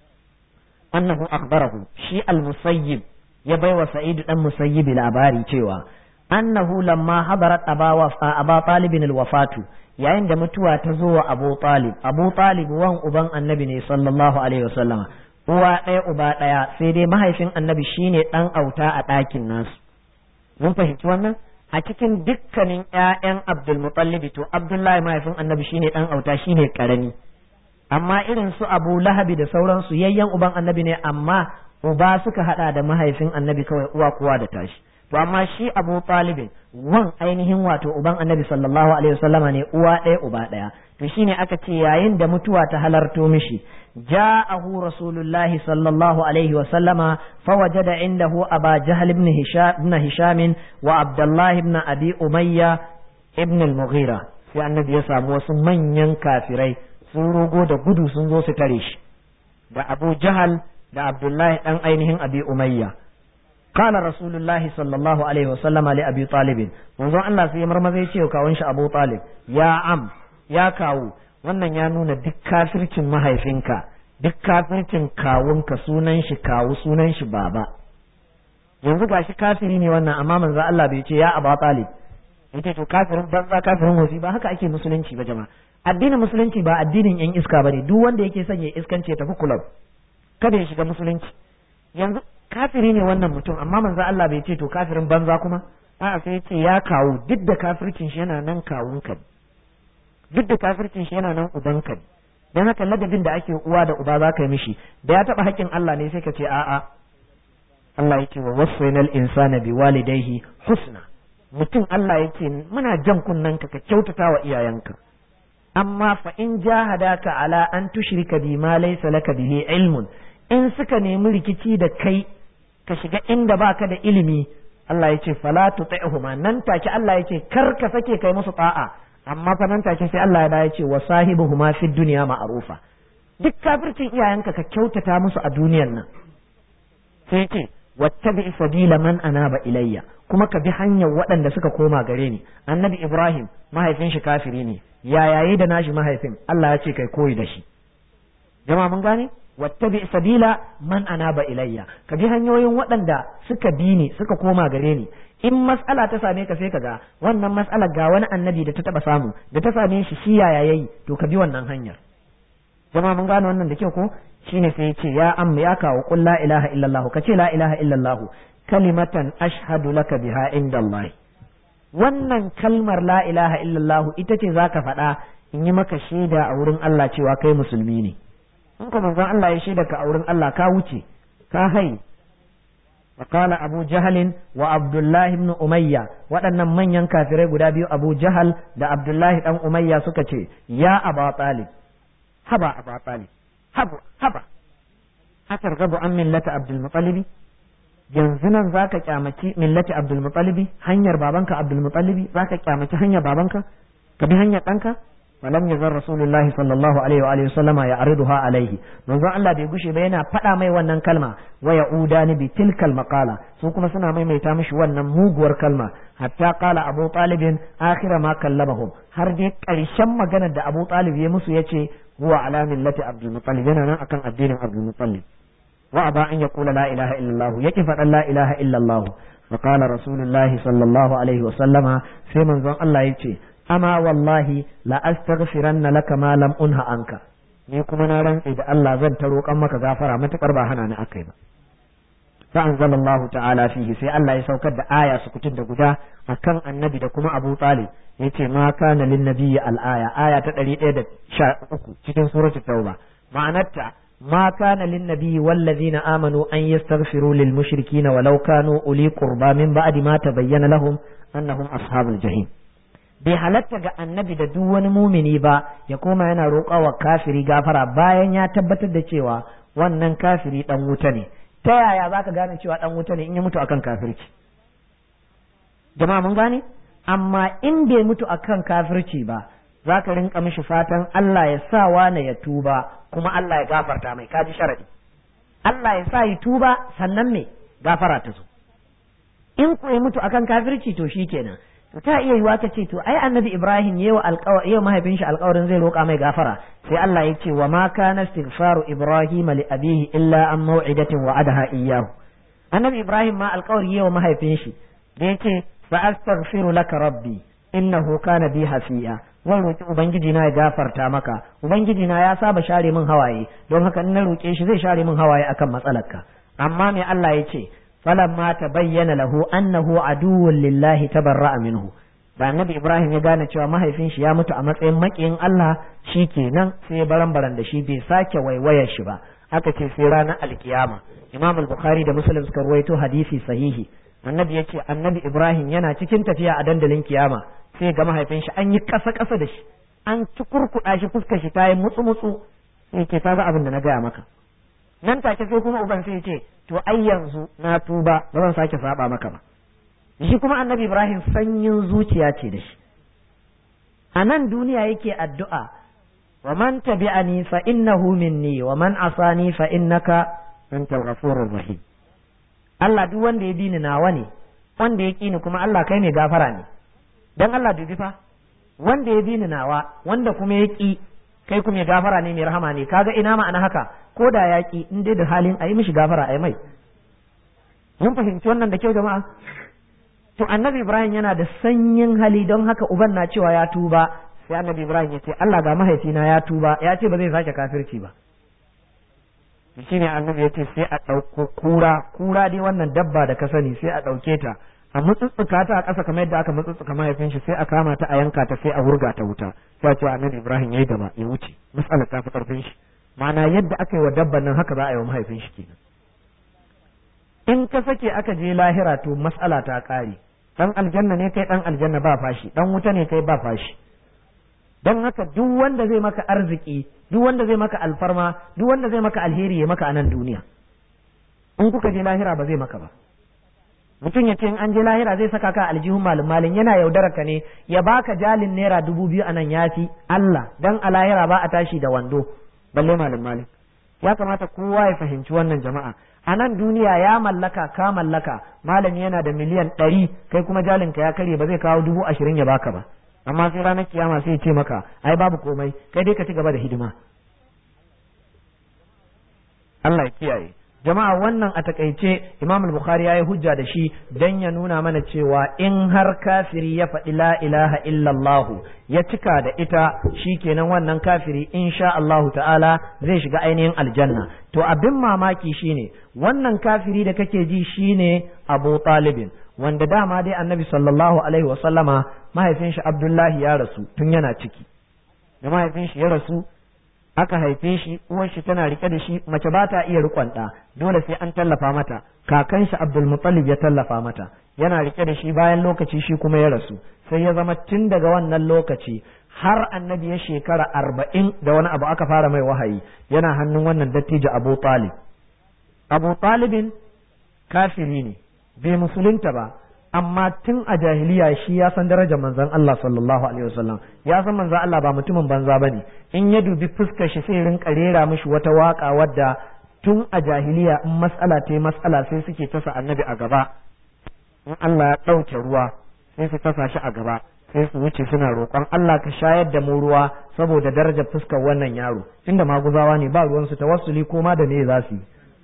annahu akhbarahu shi al-Musayyib ya baiwa Sa'id dan Musayyib labari cewa annahu lamma hadarat aba aba talibin alwafatu yayin da mutuwa ta zo wa abu talib abu talib wan uban annabi ne sallallahu alaihi wasallama uwa ɗaya uba ɗaya sai dai mahaifin annabi shine ɗan auta a ɗakin nasu mun fahimci wannan a cikin dukkanin ƴaƴan abdul mutallib to abdullahi mahaifin annabi shine ɗan auta shine karami amma irin su abu lahabi da sauransu yayyan uban annabi ne amma uba suka hada da mahaifin annabi kawai uwa kuwa da tashi to amma shi abu talibin wan ainihin wato uban annabi sallallahu alaihi wasallama ne uwa ɗaya uba ɗaya to shine aka ce yayin da mutuwa ta halarto mishi ja'ahu rasulullahi sallallahu alaihi wasallama fawajada indahu aba jahl ibn hisham ibn hisham wa abdullah ibn abi umayya ibn al-mughira sai annabi ya samu wasu manyan kafirai sun rogo da gudu sun zo su tare shi da abu jahal da abdullahi dan ainihin abi umayya قال رسول الله صلى الله عليه وسلم لأبي طالب منظر الله سي مرمزي ce kawun shi Abu Talib ya am ya kawu wannan ya nuna duk kafircin mahaifinka duk kafircin kawunka sunan shi kawu sunan shi baba yanzu gashi kafiri ne wannan amma manzo Allah bai ce ya Abu Talib yace to kafirin banza kafirin wasi ba haka ake musulunci ba jama'a addinin musulunci ba addinin yan iska bane duk wanda yake son ya iskance tafi kulab kada ya shiga musulunci yanzu kafiri ne wannan mutum amma manzo Allah bai ce to kafirin banza kuma a'a sai ya ce ya kawo duk da kafircin shi yana nan kawun ka duk da kafircin shi yana nan uban ka dan haka ladabin da ake uwa da uba za ka yi mishi da ya taba haƙƙin Allah ne sai ka ce a'a Allah yake wa wasainal insana bi walidayhi husna mutum Allah yake muna jan kunnen ka ka kyautata wa iyayenka amma fa in jahadaka ala an tushrika bi ma laysa laka bihi ilmun in suka nemi rikici da kai ka shiga inda baka da ilimi Allah ya ce fala tuti'huma nan take Allah ya ce kar ka sake kai musu ta'a amma fa nan take sai Allah ya ce wa sahibuhuma fid dunya ma'rufa duk kafircin iyayenka ka kyautata musu a duniyan nan sai ce wattabi sabila man anaba ilayya kuma ka bi hanyar waɗanda suka koma gare ni annabi Ibrahim mahaifin shi kafiri ne ya yayi da nashi mahaifin Allah ya ce kai koyi da shi jama'a mun gane wattabi sabila man anaba ilayya ka bi hanyoyin waɗanda suka bi ni suka koma gare ni in mas'ala ta same ka sai ka ga wannan mas'alar ga wani annabi da ta taba samu da ta same shi shi yaya yayi to ka bi wannan hanyar jama'a mun gane wannan da kyau ko shine sai ya ce ya amma ya kawo qul la ilaha illallah ka ce la ilaha illallah kalimatan ashhadu laka biha indallahi wannan kalmar la ilaha illallah ita ce zaka faɗa in yi maka shaida a wurin Allah cewa kai musulmi ne in ka manzon Allah ya shaida ka a wurin Allah ka wuce ka hai وقال أبو جهل وعبد الله بن أمية waɗannan manyan kafirai guda biyu Abu Jahal da Abdullahi dan Umayya suka ce ya Aba Talib haba Aba Talib haba haba atargabu an millata Abdul Muttalib yanzu nan zaka kyamaci millati Abdul Muttalib hanyar babanka Abdul Muttalib zaka kyamaci hanyar babanka ka bi hanyar ɗanka ولم يزل رسول الله صلى الله عليه وآله وسلم يعرضها عليه منذ الله bai gushe ba yana faɗa mai wannan kalma wa ya'udani bi tilkal maqala su kuma suna maimaita mishi wannan muguwar kalma hatta qala Abu Talib akhira ma kallamahum har dai ƙarshen maganar da Abu Talib ya musu yace huwa ala millati Abdul Muttalib yana nan akan addinin Abdul Muttalib wa aba an yaqula la ilaha illa Allah yake faɗan la ilaha illa Allah فقال رسول الله صلى الله عليه وسلم sai manzon Allah yace ama wallahi la astaghfiranna laka ma lam unha anka ni kuma na rantsi da Allah zan ta roƙan maka gafara matakar ba hana ni akai ba fa anzalallahu ta'ala fihi sai Allah ya saukar da aya sukutun da guda akan annabi da kuma Abu Talib yace ma kana lin nabiyyi al aya aya ta 113 cikin suratul tauba ma'anarta ما كان للنبي والذين آمنوا أن يستغفروا للمشركين ولو كانوا أولي قربى من بعد ما تبين لهم أنهم أصحاب الجحيم bai halatta ga annabi da duk wani mumini ba ya koma yana roƙa wa kafiri gafara bayan ya tabbatar da cewa wannan kafiri dan wuta ne ta yaya za ka gane cewa dan wuta ne in ya mutu akan kafirci jama'a mun gane amma in bai mutu akan kafirci ba za ka rinka mishi fatan Allah ya sa wane ya tuba kuma Allah ya gafarta mai kaji sharadi Allah ya sa yi tuba sannan me gafara ta zo in ku ya mutu akan kafirci to shikenan to ta iya yiwa ka ce to ai annabi ibrahim yawa alƙawar yawa mahaifin shi alƙawarin zai roƙa mai gafara sai Allah ya ce wa ma kana istighfaru ibrahim li abihi illa an maw'idatin wa'adaha iyyahu annabi ibrahim ma alƙawari yawa mahaifin shi da yace fa astaghfiru laka rabbi innahu kana bi hafiya zan roki ubangiji na ya gafarta maka ubangiji na ya saba share min hawaye don haka in na roke shi zai share min hawaye akan matsalarka amma me Allah ya ce فلما تبين له أنه عدو لله تبرأ منه da annabi Ibrahim ya gane cewa mahaifin shi ya mutu a matsayin makiyin Allah shi kenan sai baran baran da shi bai sake waiwayar shi ba aka ce sai ranar alkiyama Imam al-Bukhari da Muslim suka ruwaito hadisi sahihi annabi ya ce annabi Ibrahim yana cikin tafiya a dandalin kiyama sai ga mahaifin shi an yi kasa kasa da shi an ci kurkuɗa shi fuskar shi ta yi mutsu mutsu sai ke ta abin da na gaya maka nan take sai kuma uban sai ce to ai yanzu na tuba ba zan sake saba maka ba shi kuma annabi ibrahim sanyin zuciya ce da shi a nan duniya yake addu'a wa man tabi'ani fa innahu minni wa man asani fa innaka antal ghafurur rahim Allah duk wanda ya bi ni nawa ne wanda ya ki ni kuma Allah kai ne gafara ne dan Allah dubi fa wanda ya bi ni nawa wanda kuma ya ki kai kuma ya gafara ne mai rahama ne kaga ina ma'ana haka ko da ya ki in dai da halin a yi mishi gafara a yi mai mun fahimci wannan da kyau jama'a to annabi ibrahim yana da sanyin hali don haka uban na cewa ya tuba sai annabi ibrahim ya ce allah ga mahaifina ya tuba ya ce ba zai sake kafirci ba shi ne annabi ya ce sai a ɗauko kura kura dai wannan dabba da ka sani sai a ɗauke ta a mutsutsuka ta a ƙasa kamar yadda aka mutsutsuka mahaifin shi sai a kama ta a yanka ta sai a wurga ta wuta sai ce annabi ibrahim yayi gaba ya wuce mas'alar ta fi ƙarfin shi ma'ana yadda aka yi wa dabban nan haka za a yi wa mahaifin shi kenan in ka sake aka je lahira to mas'ala ta ƙare dan aljanna ne kai dan aljanna ba fashi dan wuta ne kai ba fashi don haka duk wanda zai maka arziki duk wanda zai maka alfarma duk wanda zai maka alheri ya maka a nan duniya in kuka je lahira ba zai maka ba mutum ya ce in an je lahira zai saka ka aljihun malin malin yana yaudarar ka ne ya baka jalin naira dubu biyu a nan yafi Allah dan a lahira ba a tashi da wando balle malin malin ya kamata kowa ya fahimci wannan jama'a a nan duniya ya mallaka ka mallaka malami yana da miliyan ɗari kai kuma jalinka ya karye ba zai kawo dubu ashirin ya baka ba amma sai ranar kiyama sai ce maka ai babu komai kai dai ka ci gaba da hidima Allah ya kiyaye jama'a wannan a takaice Imam al-Bukhari yayi hujja da shi dan ya nuna mana cewa in har kafiri ya faɗi la ilaha illallah ya cika da ita shikenan wannan kafiri insha Allah ta'ala zai shiga ainihin aljanna to abin mamaki shine wannan kafiri da kake ji shine Abu Talibin wanda dama dai Annabi sallallahu alaihi wa sallama mahaifin shi Abdullahi ya rasu tun yana ciki da mahaifin shi ya rasu aka haife shi uwar shi tana rike da shi mace ba ta iya rikon ɗa dole sai an tallafa mata kakan shi Abdul Muttalib ya tallafa mata yana rike da shi bayan lokaci shi kuma ya rasu sai ya zama tun daga wannan lokaci har annabi ya shekara arba'in da wani abu aka fara mai wahayi yana hannun wannan dattijo Abu Talib Abu Talibin kafiri ne bai musulunta ba amma tun a jahiliya shi ya san darajar manzon Allah sallallahu alaihi wasallam ya san manzon Allah ba mutumin banza bane in ya dubi fuskar shi sai rinka rera mishi wata waka wadda tun a jahiliya in mas'ala ta mas'ala sai suke tasa annabi a gaba in Allah ya ɗauke ruwa sai su tasa shi a gaba sai su wuce suna roƙon Allah ka shayar da mu ruwa saboda darajar fuskar wannan yaro tunda maguzawa ne ba ruwansu tawassuli ko ma da me za su yi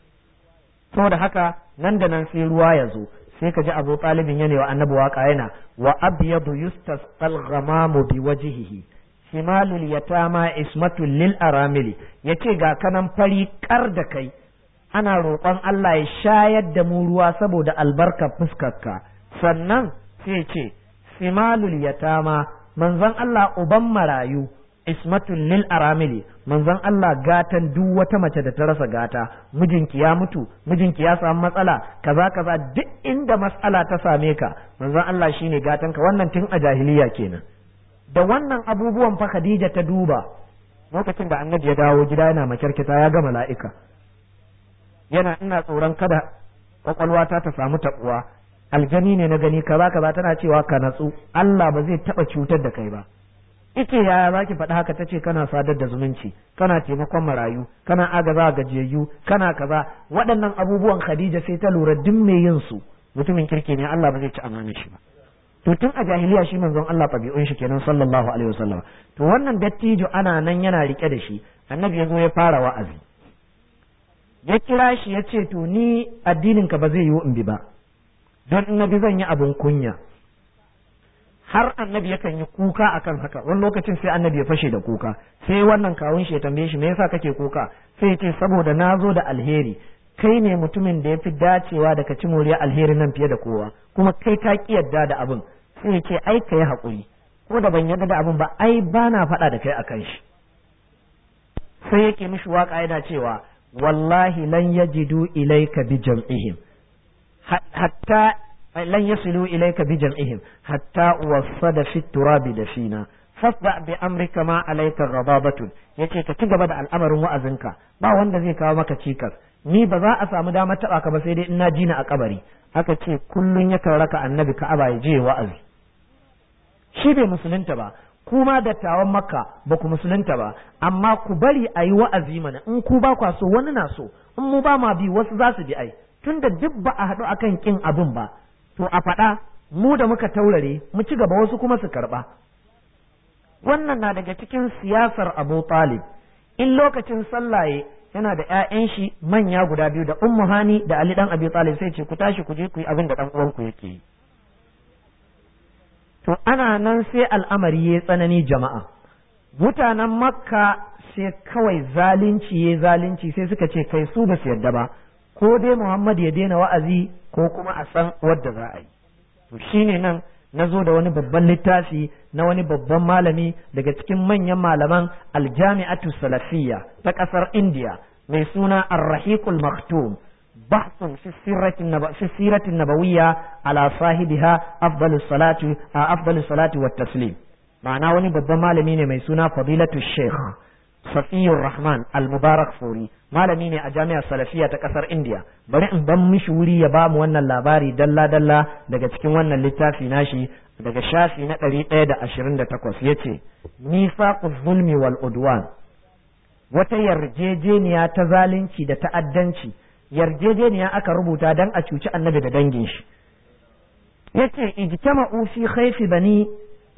saboda haka nan da nan sai ruwa ya zo sai ka ji abu talibin yana wa annabi waka yana wa abyadu yustasqal ghamamu bi wajhihi shimalul yatama ismatul lil aramili yace ga kanan fari kar da kai ana roƙon Allah ya shayar da mu ruwa saboda albarkar fuskarka sannan sai ce shimalul yatama manzon Allah uban marayu ismatul lil aramili manzon Allah gatan duk wata mace da ta rasa gata mijinki ya mutu mijinki ya samu matsala kaza kaza duk inda matsala ta same ka manzon Allah shine gatan ka wannan tun a jahiliya kenan da wannan abubuwan fa Khadija ta duba lokacin da annabi ya dawo gida yana makyarkita ya ga mala'ika yana ina tsoron kada kwakwalwata ta samu taɓuwa aljani ne na gani kaza kaza tana cewa ka natsu Allah ba zai taɓa cutar da kai ba ita yaya za ki faɗi haka ta ce kana sadar da zumunci kana taimakon marayu kana agaza gajiyayyu kana kaza waɗannan abubuwan khadija sai ta lura duk mai yin su mutumin kirki ne Allah ba zai ci amana shi ba to tun a jahiliya shi manzon Allah ɗabi'un shi kenan sallallahu alaihi wasallam to wannan dattijo ana nan yana rike da shi annabi ya zo ya fara wa'azi ya kira shi ya ce to ni addinin ka ba zai yiwu in bi ba don in na bi zan yi abin kunya har annabi yakan yi kuka akan haka wani lokacin sai annabi ya fashe da kuka sai wannan kawun shi ya tambaye shi me yasa kake kuka sai ya ce saboda na zo da alheri kai ne mutumin da ya fi dacewa da ka ci moriya alheri nan fiye da kowa kuma kai ka ki yadda da abin sai ya ce ai ka yi haƙuri ko da ban yadda da abin ba ai ba na faɗa da kai akan shi sai yake mishi waka yana cewa wallahi lan yajidu ilayka bi jam'ihim hatta lan yasilu ilayka bi jam'ihim hatta wasada fi turabi da fina fasda bi amrika ma alayka ghadabatun yace ka ci gaba da al'amarin wa'azinka ba wanda zai kawo maka cikas ni ba za a samu damar taba ka ba sai dai ina jina a kabari aka ce kullun yakan raka annabi ka'aba ya je wa'azi shi bai musulunta ba kuma dattawan makka ba ku musulunta ba amma ku bari a yi wa'azi mana in ku ba kwa so wani na so in mu ba ma bi wasu za su bi ai tunda duk ba a haɗu akan kin abin ba to a faɗa mu da muka taurare mu ci gaba wasu kuma su karɓa wannan na daga cikin siyasar abu talib in lokacin sallaye yana da ‘ya'yan shi manya guda biyu da ummu hani da ali dan abi talib sai ce ku tashi ku je ku yi abin da ɗan uwanku yake yi to ana nan sai al'amari ya tsanani jama'a mutanen makka sai kawai zalunci ya zalunci sai suka ce kai su ba su yadda ba ko dai muhammad ya daina wa'azi ko kuma a san wadda za a yi to shine nan na zo da wani babban littafi na wani babban malami daga cikin manyan malaman aljami'atu salafiyya ta ƙasar indiya mai suna arrahiqul maktum بحث في السيرة النب... في السيرة النبوية على صاحبها أفضل الصلاة أفضل الصلاة والتسليم معناه وني babban malami ne mai suna fadilatu sheikh safiyur rahman al-mubarak furi malami ne a jami'ar salafiya ta kasar india bari in ban mishi wuri ya ba mu wannan labari dalla dalla daga cikin wannan littafi nashi daga shafi na ɗari ɗaya da ashirin da takwas ya ce nifaqu zulmi wal udwan wata yarjejeniya ta zalunci da ta'addanci yarjejeniya aka rubuta dan a cuci annabi da dangin shi yace ijtama'u fi khayfi bani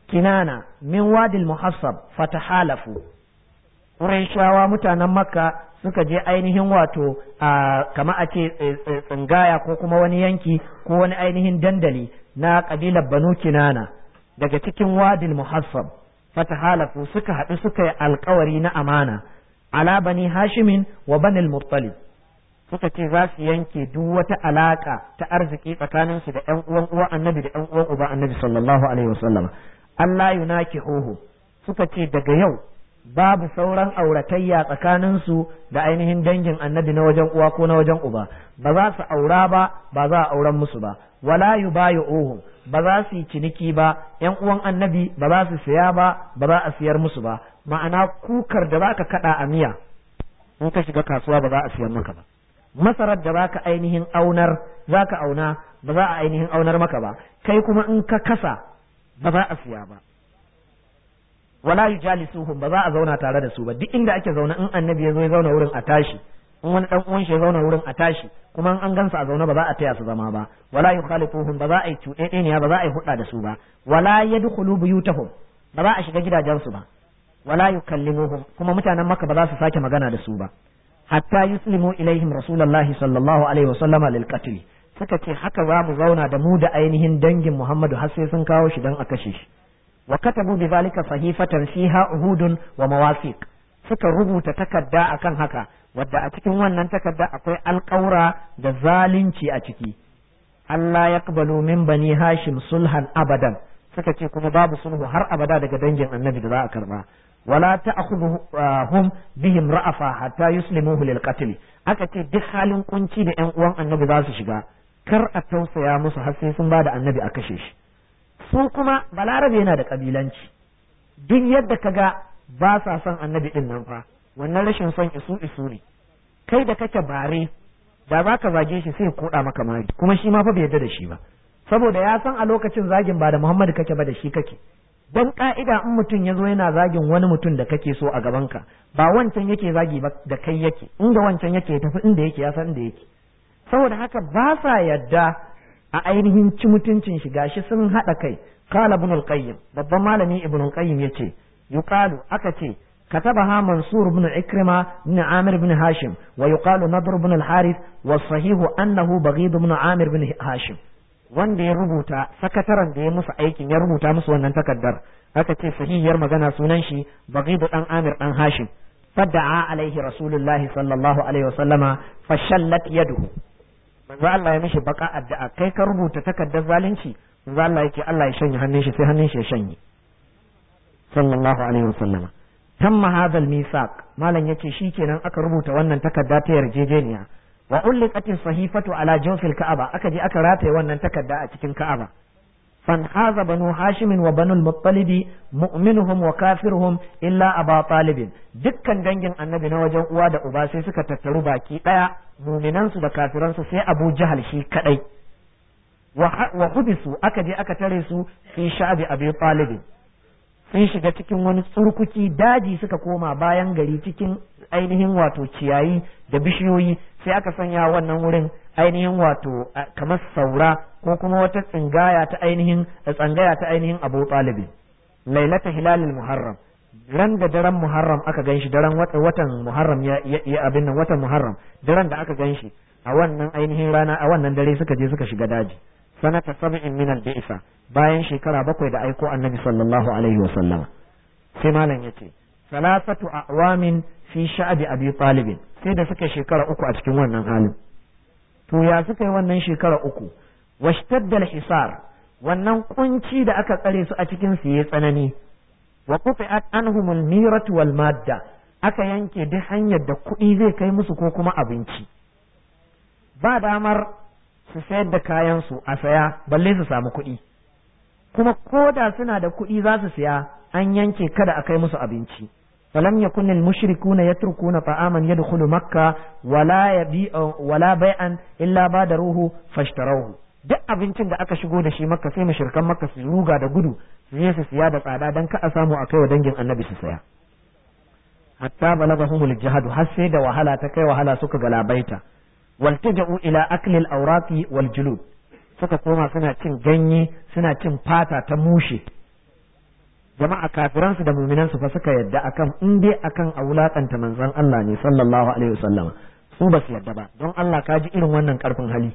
kinana min wadil muhassab fatahalafu Qurayshawa mutanen Makka suka je ainihin wato a kama a ce tsingaya ko kuma wani yanki ko wani ainihin dandali na kabilar banu kinana daga cikin wadil muhassab fatahalafu suka haɗu suka yi alkawari na amana ala bani hashimin wa banil muttalib suka ce za su yanke duk wata alaka ta arziki tsakanin su da ƴan uwan uwa annabi da ƴan uwan uba annabi sallallahu alaihi wasallam Allah yunakihuhu suka ce daga yau babu sauran auratayya tsakanin su da ainihin dangin annabi na wajen uwa ko na wajen uba ba za su aura ba ba za a auren musu ba wala yubayuhum ba za su yi ciniki ba ƴan uwan annabi ba za su siya ba ba za a siyar musu ba ma'ana kukar da zaka kada a miya in ka shiga kasuwa ba za a siyar maka ba masarar da zaka ainihin aunar zaka auna ba za a ainihin aunar maka ba kai kuma in ka kasa ba za a siya ba wala yujalisuhum ba za a zauna tare da su ba duk inda ake zauna in annabi ya zo ya zauna wurin a tashi in wani dan uwan shi ya zauna wurin a tashi kuma in an gansa a zauna ba za a taya su zama ba wala yukhalifuhum ba za a yi cuɗeɗeniya ba za a yi hudda da su ba wala yadkhulu buyutahum ba za a shiga gidajensu ba wala yukallimuhum kuma mutanen makka ba za su sake magana da su ba hatta yuslimu ilaihim rasulullahi sallallahu alaihi wasallama lil qatl suka ce haka za mu zauna da mu da ainihin dangin Muhammadu har sai sun kawo shi dan a kashe shi wa katabu bi zalika sahifatan fiha uhudun wa mawasiq suka rubuta takarda akan haka wadda a cikin wannan takarda akwai alƙaura da zalunci a ciki Allah ya min bani Hashim sulhan abadan suka ce kuma babu sulhu har abada daga dangin annabi da za a karba wala ta'khudhuhum bihim ra'afa hatta yuslimuhu lil qatl aka ce duk halin kunci da ƴan uwan annabi za su shiga kar a tausaya musu har sai sun bada annabi a kashe shi su kuma balarabe yana da kabilanci duk yadda kaga ba sa son annabi din nan fa wannan rashin son isu isu ne kai da kake bare da za ka zage shi sai koda maka mari kuma shi ma fa bai yarda da shi ba saboda ya san a lokacin zagin ba da Muhammadu kake ba da shi kake don ka'ida in mutum ya zo yana zagin wani mutum da kake so a gabanka ba wancan yake zagi ba da kai yake inda wancan yake ya tafi inda yake ya san inda yake saboda haka ba sa yadda a ainihin ci mutuncin shi gashi sun haɗa kai qala ibn al-qayyim babban malami ibn al-qayyim yace yuqalu aka ce كتبها منصور بن عكرمة بن عامر بن هاشم ويقال نضر بن الحارث والصحيح أنه بغيض بن عامر بن هاشم wanda ya rubuta sakataren da ya musu aikin ya rubuta musu wannan takardar aka ce sahihiyar magana sunan shi baghidu dan amir dan hashim fadda'a alaihi rasulullahi sallallahu alaihi wasallama fashallat yaduhu manzo Allah ya mishi baka addu'a kai ka rubuta takardar zalunci manzo Allah yake Allah ya shanye hannun shi sai hannun shi ya shanye sallallahu alaihi wasallama tamma hadha al-misaq malam yace shikenan aka rubuta wannan takarda ta yarjejeniya wa ulliqat sahifatu ala jawfil ka'aba aka je aka rataye wannan takarda a cikin ka'aba fan haza banu hashim wa banu al-muttalib mu'minuhum wa kafiruhum illa aba talib dukkan dangin annabi na wajen uwa da uba sai suka tattaru baki daya mu'minan su da kafiran su sai abu jahal shi kadai wa hubisu aka je aka tare su fi sha'bi abi talib sun shiga cikin wani tsurkuki daji suka koma bayan gari cikin ainihin wato ciyayi da bishiyoyi sai aka sanya wannan wurin ainihin wato kamar saura ko kuma wata tsingaya ta ainihin tsangaya ta ainihin abu talibi lailata hilalil muharram ran da daren muharram aka ganshi daren watan muharram ya abin nan watan muharram daren da aka ganshi a wannan ainihin rana a wannan dare suka je suka shiga daji sanata sab'in min al-bi'sa bayan shekara bakwai da aiko annabi sallallahu alaihi wa sallama sai malam yace salasatu a'wamin fi sha'bi abi talib sai da suka shekara uku a cikin wannan halin to ya suka yi wannan shekara uku washtadda al-hisar wannan kunci da aka tsare su a cikin su yayi tsanani wa quti'at anhum al-miratu wal madda aka yanke duk hanyar da kuɗi zai kai musu ko kuma abinci ba damar su sayar da kayansu a saya balle su samu kuɗi kuma ko da suna da kuɗi za su siya an yanke kada a kai musu abinci falam yakun al mushrikuna yatrukuna ta'aman yadkhulu makka wala yabi wala bai'an illa badaruhu fashtarawhu duk abincin da aka shigo da shi makka sai mushrikan makka su ruga da gudu su je su siya da tsada dan ka a samu a kai wa dangin annabi su saya hatta balagahumul jihadu har sai da wahala ta kai wahala suka galabaita waltaja'u ila aklil awraqi wal julud suka koma suna cin ganye suna cin fata ta mushe jama'a kafiransu da muminansu fa suka yadda akan in dai akan a wulakanta manzon Allah ne sallallahu alaihi wasallam su ba su yadda ba don Allah ka ji irin wannan karfin hali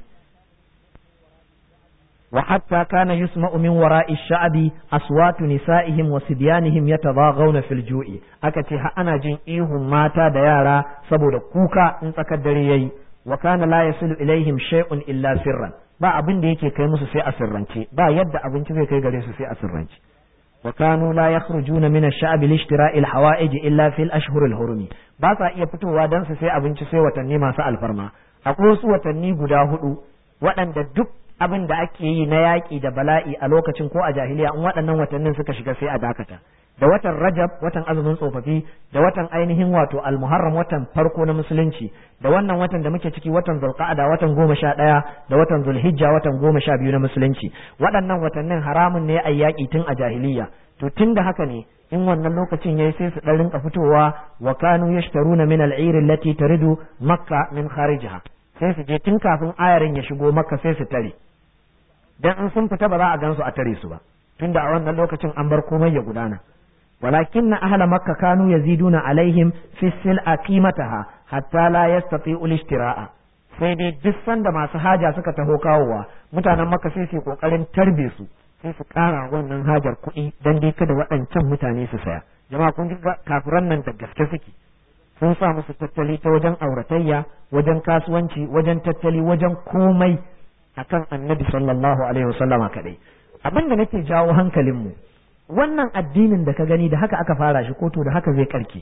wa hatta kana yusma'u min wara'i sha'bi aswatu nisa'ihim wa sibyanihim yatadaghawna fil ju'i aka ce ha ana jin ihun mata da yara saboda kuka in tsakar dare yayi wa kana la yasilu ilaihim shay'un illa sirran ba abin da yake kai musu sai a sirrance ba yadda abinci zai kai gare su sai a sirrance wa kanu la yakhrujuna min ash-sha'b li ishtira'i al-hawa'ij illa fil ashhur al-hurum ba sa iya fitowa dan su sai abinci sai watanni masu alfarma akwai wasu watanni guda hudu waɗanda duk abin da ake yi na yaƙi da bala'i a lokacin ko a jahiliya in waɗannan watannin suka shiga sai a dakata da watan rajab watan azumin tsofaffi da watan ainihin wato almuharram watan farko na musulunci da wannan watan da muke ciki watan zulqa'ada watan goma sha ɗaya da watan zulhijja watan goma sha biyu na musulunci waɗannan watannin haramun ne a yaƙi tun a jahiliya to tun da haka ne in wannan lokacin yayi sai su ɗan rinka fitowa wa kanu yashtaruna min al-'ir allati taridu makka min kharijiha sai su je tun kafin ayarin ya shigo makka sai su tare dan in sun fita ba za a gansu a tare su ba tunda a wannan lokacin an bar komai ya gudana walakin na ahla makka kanu yaziduna alaihim fi sil'a qimataha hatta la yastati'u al-ishtira'a sai dai duk sanda masu haja suka taho kawowa mutanen makka sai su kokarin tarbe su sai su kara wannan hajar kuɗi dan dai kada waɗancan mutane su saya jama'a kun ga kafiran nan da gaske suke sun sa musu tattali ta wajen auratayya wajen kasuwanci wajen tattali wajen komai akan annabi sallallahu alaihi wasallama kadai abin da nake jawo hankalinmu wannan addinin da ka gani da haka aka fara shi ko to da haka zai karke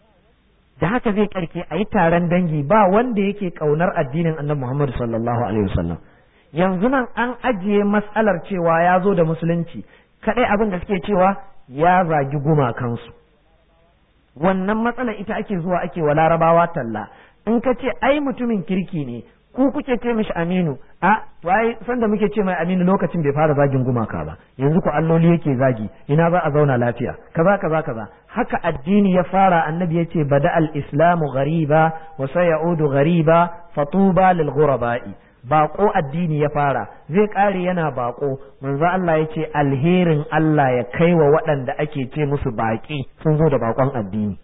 da haka zai karke a yi taron dangi ba wanda yake kaunar addinin annabi Muhammad sallallahu alaihi wasallam yanzu nan an ajiye matsalar cewa ya zo da musulunci kadai abin da suke cewa ya zagi gumakansu wannan matsalar ita ake zuwa ake wa larabawa talla in ka ce ai mutumin kirki ne ku kuke ce mishi aminu a to ai sanda muke ce mai aminu lokacin bai fara zagin gumaka ba yanzu ku alloli yake zagi ina za a zauna lafiya kaza kaza kaza haka addini ya fara annabi ya ce bada al-islamu ghariba wa sayaudu ghariba fatuba lil ghuraba'i bako addini ya fara zai kare yana bako manzo Allah ya ce alherin Allah ya kai wa waɗanda ake ce musu baki sun zo da bakon addini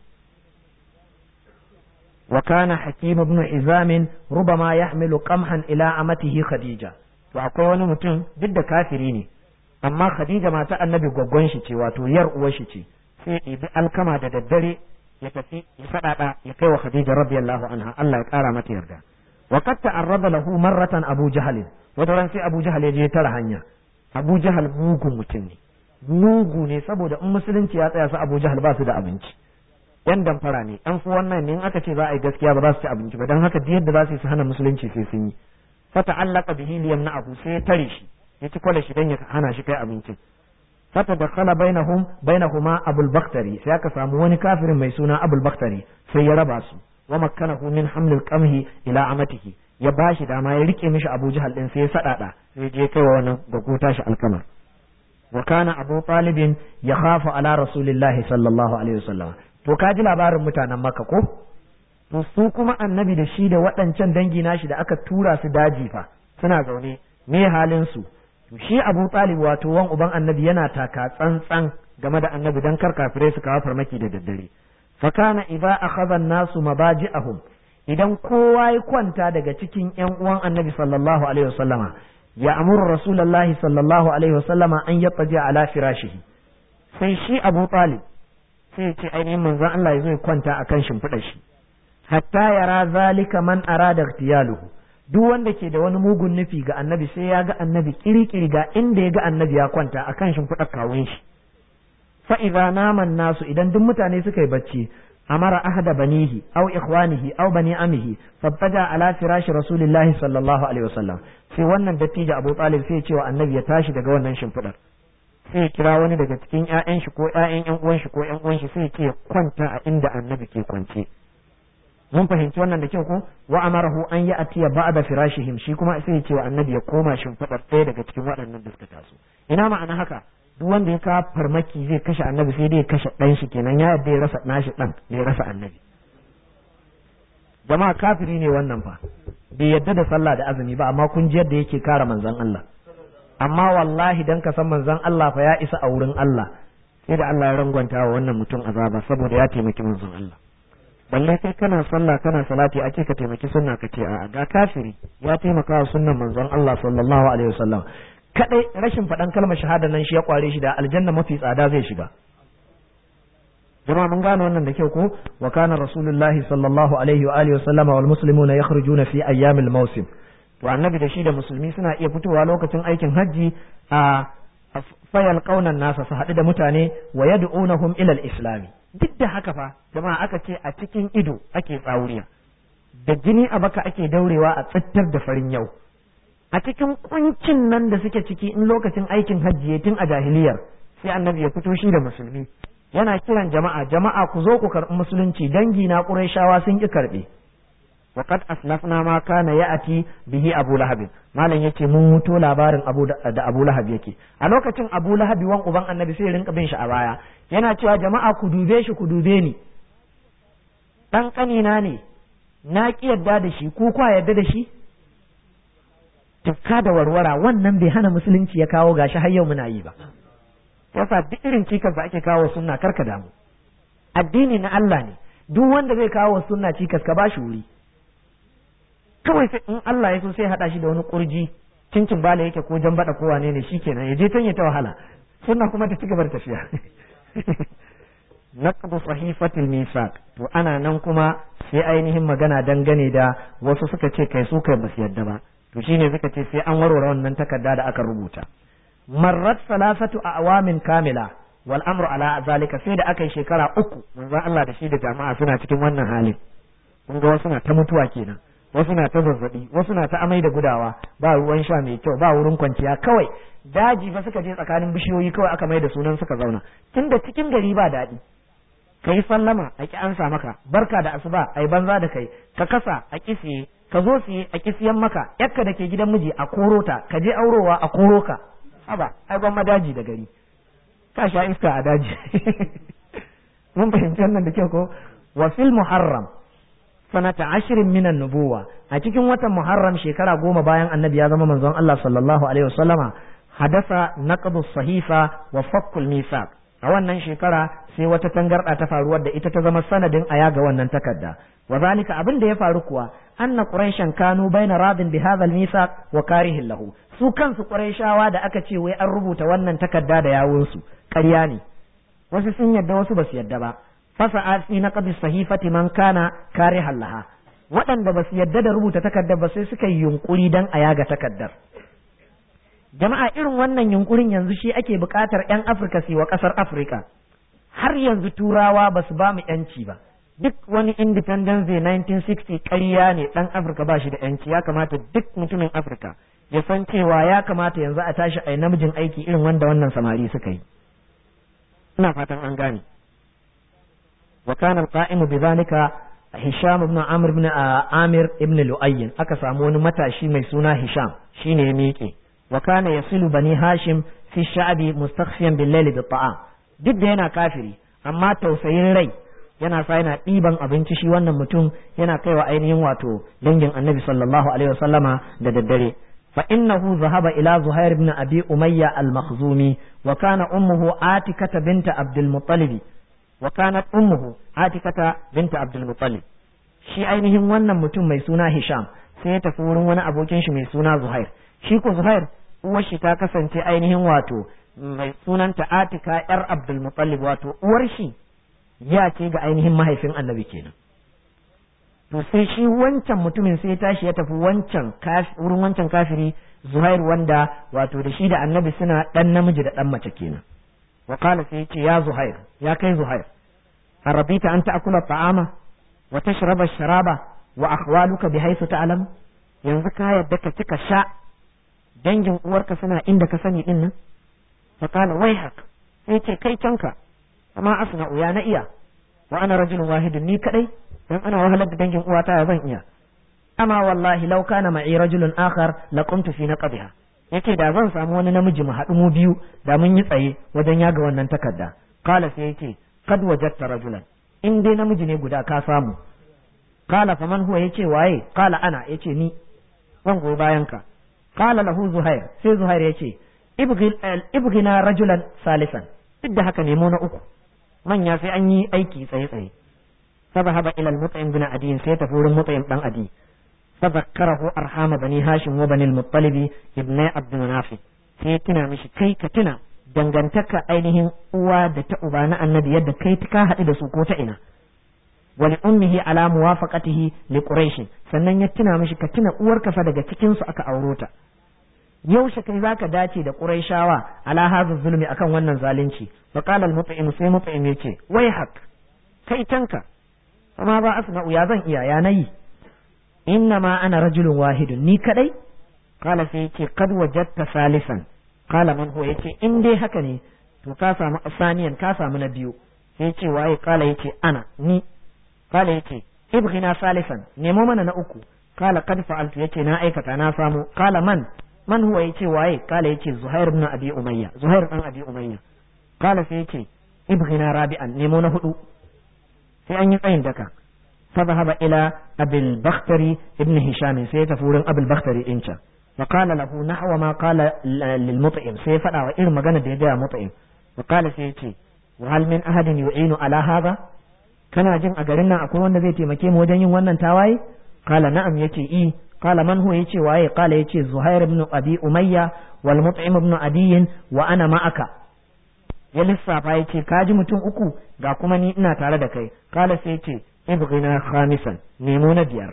وكان حكيم بن حزام ربما يحمل قمحا إلى أمته خديجة وأقول wani mutum duk da kafiri ne amma Khadija mata annabi gwaggon shi ce wato yar uwar shi ce sai ibi alkama da daddare ya tafi ya sadada ya kai wa Khadija radiyallahu anha Allah ya kara mata yarda wa qad ta'arrada lahu marratan Abu Jahl wata ran sai Abu Jahl ya je tara hanya Abu Jahl mugun mutum ne mugu ne saboda in musulunci ya tsaya su Abu Jahl ba su da abinci yan damfara ne an fi wannan ne in aka ce za a yi gaskiya ba za su ci abinci ba don haka duk yadda za su yi su hana musulunci sai sun yi fata allaka bihi liyam na abu sai ya tare shi ya ci kwale shi dan ya hana shi kai abincin fata da khala bainahum bainahuma abul baktari sai aka samu wani kafirin mai suna abul baktari sai ya raba su wa makkanahu min hamlil qamhi ila amatihi ya bashi dama ya rike mishi abu jahal din sai ya sadada sai je kai wa wannan gaguta shi alkamar wa kana abu talibin ya khafu ala rasulillahi sallallahu alaihi wasallam to ka ji labarin mutanen maka ko to su kuma annabi da shi da waɗancan dangi nashi da aka tura su daji fa suna zaune me halin su to shi Abu Talib wato wan uban annabi yana taka tsantsan game da annabi dan kar kafirai su kawo farmaki da daddare fa kana idza akhadha an-nasu mabaji'ahum idan kowa ya kwanta daga cikin ƴan uwan annabi sallallahu alaihi wasallama ya amuru rasulullahi sallallahu alaihi wasallama an yattaji ala firashihi sai shi Abu Talib sai ce ainihin manzon Allah ya zo ya kwanta akan shimfiɗar shi hatta yara zalika man arada ightiyaluhu duk wanda ke da wani mugun nufi ga annabi sai ya ga annabi kirikiri ga inda ya ga annabi ya kwanta akan shimfiɗar kawun shi fa idza naman nasu idan duk mutane suka yi bacci amara ahada banihi aw ikhwanihi aw bani amihi fattaja ala firashi rasulillahi sallallahu alaihi wasallam sai wannan dattijo Abu Talib sai ya ce wa annabi ya tashi daga wannan shimfiɗar sai ya kira wani daga cikin ƴaƴan shi ko ƴaƴan ƴan uwan shi ko ƴan uwan shi sai ya ce kwanta a inda annabi ke kwance mun fahimci wannan da kyau ko wa amarahu an ya atiya ba'da firashihim shi kuma sai ya ce wa annabi ya koma shimfiɗar ɗaya daga cikin waɗannan da suka taso ina ma'ana haka duk wanda ya kawo farmaki zai kashe annabi sai dai ya kashe ɗan shi kenan ya yadda ya rasa nashi ɗan da ya rasa annabi jama'a kafiri ne wannan fa bai yadda da sallah da azumi ba amma kun ji yadda yake kare manzon Allah amma wallahi dan ka san manzon Allah fa ya isa a wurin Allah sai da Allah ya rangwanta wa wannan mutum azaba saboda ya taimaki manzon Allah balle kai kana sallah kana salati ake ka taimaki sunna ka ce a'a ga kafiri ya taimaka wa sunnan manzon Allah sallallahu alaihi wasallam kadai rashin faɗan kalmar shahada nan shi ya kware shi da aljanna mafi tsada zai shiga jama'a mun gane wannan da kyau ko wa kana rasulullahi sallallahu alaihi wa alihi wasallama wal muslimuna yakhrujuna fi ayyamil mawsim to annabi da shi da musulmi suna iya fitowa lokacin aikin hajji a fayal kaunan nasa su haɗu da mutane wa yad'unahum ila al-islami duk da haka fa jama'a aka ce a cikin ido ake tsauriya da jini a baka ake daurewa a tsittar da farin yau a cikin kuncin nan da suke ciki in lokacin aikin hajji ya tun a jahiliyar sai annabi ya fito shi da musulmi yana kiran jama'a jama'a ku zo ku karɓi musulunci dangi na ƙurayshawa sun ki karɓe وقد أسلفنا ما كان يأتي به أبو لهب malam yace mun muto labarin abu da Abu Lahab yake a lokacin Abu Lahab wan uban Annabi sai rinka bin shi a baya yana cewa jama'a ku dube shi ku dube ni dan kanina ne na ki yadda da shi ko kwa yadda da shi tufka da warwara wannan bai hana musulunci ya kawo gashi har yau muna yi ba yasa duk irin cikas da ake kawo sunna karka damu addini na Allah ne duk wanda zai kawo sunna cikas ka bashi wuri kawai sai in Allah ya so sai haɗa shi da wani kurji cincin bala yake ko jan bada ko wane ne shikenan ya je tan ya ta wahala sunna kuma ta cigaba da tafiya naqdu sahifatil misaq to ana nan kuma sai ainihin magana dangane da wasu suka ce kai su kai basu yadda ba to shine suka ce sai an warware wannan takarda da aka rubuta marrat salasatu awamin kamila wal amru ala zalika sai da aka yi shekara uku manzon Allah da shi da jama'a suna cikin wannan halin kun ga wasu na ta mutuwa kenan wasu na ta zazzabi wasu na ta amai da gudawa ba ruwan sha mai kyau ba wurin kwanciya kawai daji fa suka je tsakanin bishiyoyi kawai aka mai da sunan suka zauna tunda cikin gari ba daɗi kai sallama a ki ansa maka barka da asuba ai banza da kai ka kasa a kisiye ka zo siye a kisiyan maka yakka da ke gidan miji a koro ta ka je aurowa a koro ka haba ai gwamma daji da gari ka sha iska a daji mun fahimci wannan da kyau ko wa fil muharram sanata ashirin minan nubuwa a cikin watan muharram shekara goma bayan annabi ya zama manzon Allah sallallahu alaihi wasallama hadasa naqdu sahifa wa fakkul misaq a wannan shekara sai wata tangarda ta faru wadda ita ta zama sanadin aya ga wannan takarda wa zalika abin da ya faru kuwa anna quraishan kanu baina radin bi hadha al-misaq wa karihin lahu su kansu quraishawa da aka ce wai an rubuta wannan takarda da yawunsu ƙarya ne wasu sun yadda wasu basu yadda ba fasa'a fi naqdi sahifati man kana karihan laha waɗanda ba su yadda da rubuta takardar ba sai suka yi yunkuri dan a yaga takardar jama'a irin wannan yunkurin yanzu shi ake buƙatar 'yan afirka su wa ƙasar afirka har yanzu turawa ba su ba mu 'yanci ba duk wani independence day 1960 ƙarya ne ɗan afirka ba shi da 'yanci ya kamata duk mutumin afirka ya san cewa ya kamata yanzu a tashi a namijin aiki irin wanda wannan samari suka yi ina fatan an gane وكان القائم بذلك هشام بن عمرو بن عامر ابن لؤي aka samu wani matashi mai suna Hisham shine ya miƙe wa kana yasilu bani Hashim fi sha'bi mustakhfiyan bil layli bit ta'am duk da yana kafiri amma tausayin rai yana sa yana ɗiban abinci shi wannan mutum yana kaiwa ainihin wato dangin Annabi sallallahu alaihi wasallama da daddare fa innahu zahaba ila Zuhair ibn Abi Umayya al-Makhzumi wa kana ummuhu Atikata binta Abdul Muttalib wa kanat ummuhu atikata binta abdul muttalib shi ainihin wannan mutum mai suna hisham sai ya tafi wurin wani abokin shi mai suna zuhair shi ko zuhair uwar shi ta kasance ainihin wato mai sunanta atika yar abdul muttalib wato uwar shi ya ce ga ainihin mahaifin annabi kenan to sai shi wancan mutumin sai ya tashi ya tafi wancan wurin wancan kafiri zuhair wanda wato da shi da annabi suna dan namiji da dan mace kenan وقال سيتي يا زهير يا كي زهير أربيت أن تأكل الطعام وتشرب الشراب وأخوالك بحيث تعلم yanzu ka yadda ka cika sha dangin uwarka suna inda ka sani din nan fa kana wai hak sai ce kai canka amma asna uya na iya wa ana rajulun wahidun ni kadai dan ana wahalar da dangin uwata ya zan iya amma wallahi law kana ma'i rajulun akhar laqumtu fi naqdiha yace da zan samu wani namiji mu haɗu mu biyu da mun yi tsaye wajen yaga wannan takarda kala sai yace kad wajadta rajulan in dai namiji ne guda ka samu kala faman huwa yace waye kala ana yace ni zan goyi bayan ka kala lahu zuhair sai zuhair yace ibghina rajulan salisan duk da haka nemo na uku manya sai an yi aiki tsaye tsaye فذهب إلى المطعم بن عدي سيتفور المطعم بن عدي فذكره أرحام بني هاشم وبني المطلب ابن عبد مناف سيتنا مش كي كتنا dangantaka ainihin uwa da ta uba na annabi yadda kai ka haɗu da su ko ta ina wani ummihi ala muwafaqatihi li quraish sannan ya tuna mishi ka tuna uwarka fa daga cikin su aka auro ta yaushe kai zaka dace da quraishawa ala hadha zulmi akan wannan zalunci fa qala al mut'im sai mut'im yace wai hak kai tanka amma ba asma'u ya zan iya ya nayi inna ma ana rajulun wahidun ni kadai qala sai yace kad wajadta salisan qala man huwa yace in dai haka ne to ka samu asaniyan ka samu na biyu sai yace waye qala yace ana ni qala yace ibghina salisan nemo mana na uku qala kad fa'altu yace na aikata na samu qala man man huwa yace waye qala yace zuhair ibn abi umayya zuhair dan abi umayya qala sai yace ibghina rabi'an nemo na hudu sai an yi tsayin daka فذهب إلى أبي البختري ابن هشام سيتفور أبي البختري إنشا فقال له نحو ما قال للمطعم سيفدا وإن مغانا ديجا مطعم وقال سيتي وهل من أحد يعين على هذا kana jin a garin nan akwai wanda zai taimake mu wajen yin wannan tawaye qala na'am yace i qala man huwa yace waye qala yace zuhair ibn abi umayya wal mut'im ibn adiy wa ana ma'aka ya lissafa yace ka ji mutum uku ga kuma ni ina tare da kai qala sai yace ibghina khamisan nemo na biyar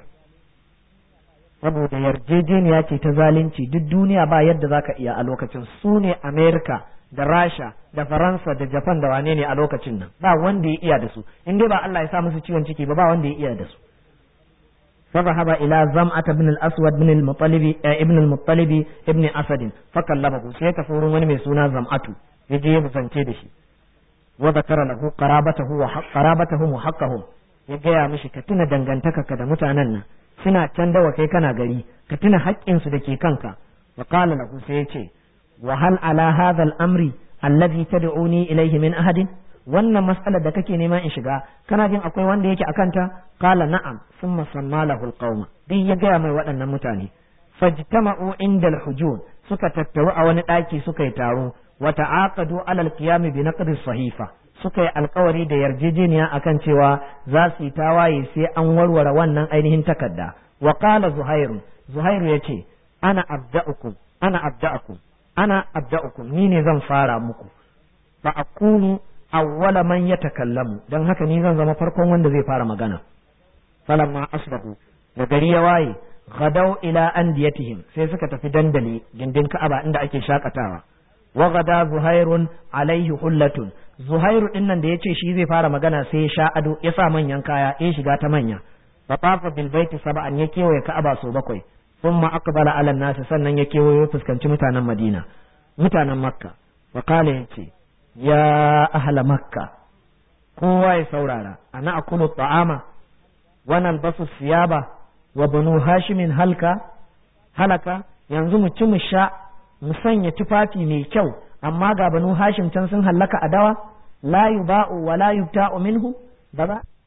saboda yarjejeniya ce ta zalunci duk duniya ba yadda zaka iya a lokacin su ne america da rasha da faransa da japan da wane ne a lokacin nan ba wanda ya iya da su in dai ba Allah ya sa musu ciwon ciki ba ba wanda ya iya da su فذهب إلى زمعة بن الأسود بن المطلب ابن المطلب ابن أسد فكلمه سيكفور من ميسونا زمعة يجي يبزنتي دشي وذكر له قرابته وحق قرابته وحقهم يجي مشي كتنا دنگنتك كده متعنن suna can dawa kai kana gari ka tuna haƙƙinsu da ke kanka wa qala lahu sai ya ce wa hal ala hadha al-amri alladhi tad'uni ilayhi min ahadin wannan mas'alar da kake neman in shiga kana jin akwai wanda yake akan ta qala na'am thumma samma lahu al-qauma din ya gaya mai waɗannan mutane fajtama'u inda al-hujun suka tattaru a wani ɗaki suka yi taro wa ta'aqadu ala al-qiyam bi naqdi sahifa suka yi alkawari da yarjejeniya akan cewa za su yi tawaye sai an warware wannan ainihin takarda wa qala zuhairu zuhairu yace ana abda'ukum ana abda'ukum ana abda'ukum ni ne zan fara muku fa akunu awwala man yatakallamu dan haka ni zan zama farkon wanda zai fara magana falamma asbahu da gari ya waye gadau ila andiyatihim sai suka tafi dandali gindin ka'aba inda ake shakatawa wa gada zuhairun alaihi hullatun zuhairu din nan da yace shi zai fara magana sai ya sha ado ya sa manyan kaya ya shiga ta manya fa tafa bil baiti sab'an ya kewaye ka'aba so bakwai thumma aqbala ala nas sannan ya kewaye fuskanci mutanen madina mutanen makka wa qala yace ya ahla makka kowa ya saurara ana akulu ta'ama wa nalbasu siyaba wa banu hashimin halka halaka yanzu mu ci mu sha mu sanya tufafi mai kyau amma ga banu hashim can sun hallaka a dawa la yuba'u wa la yubta'u minhu ba za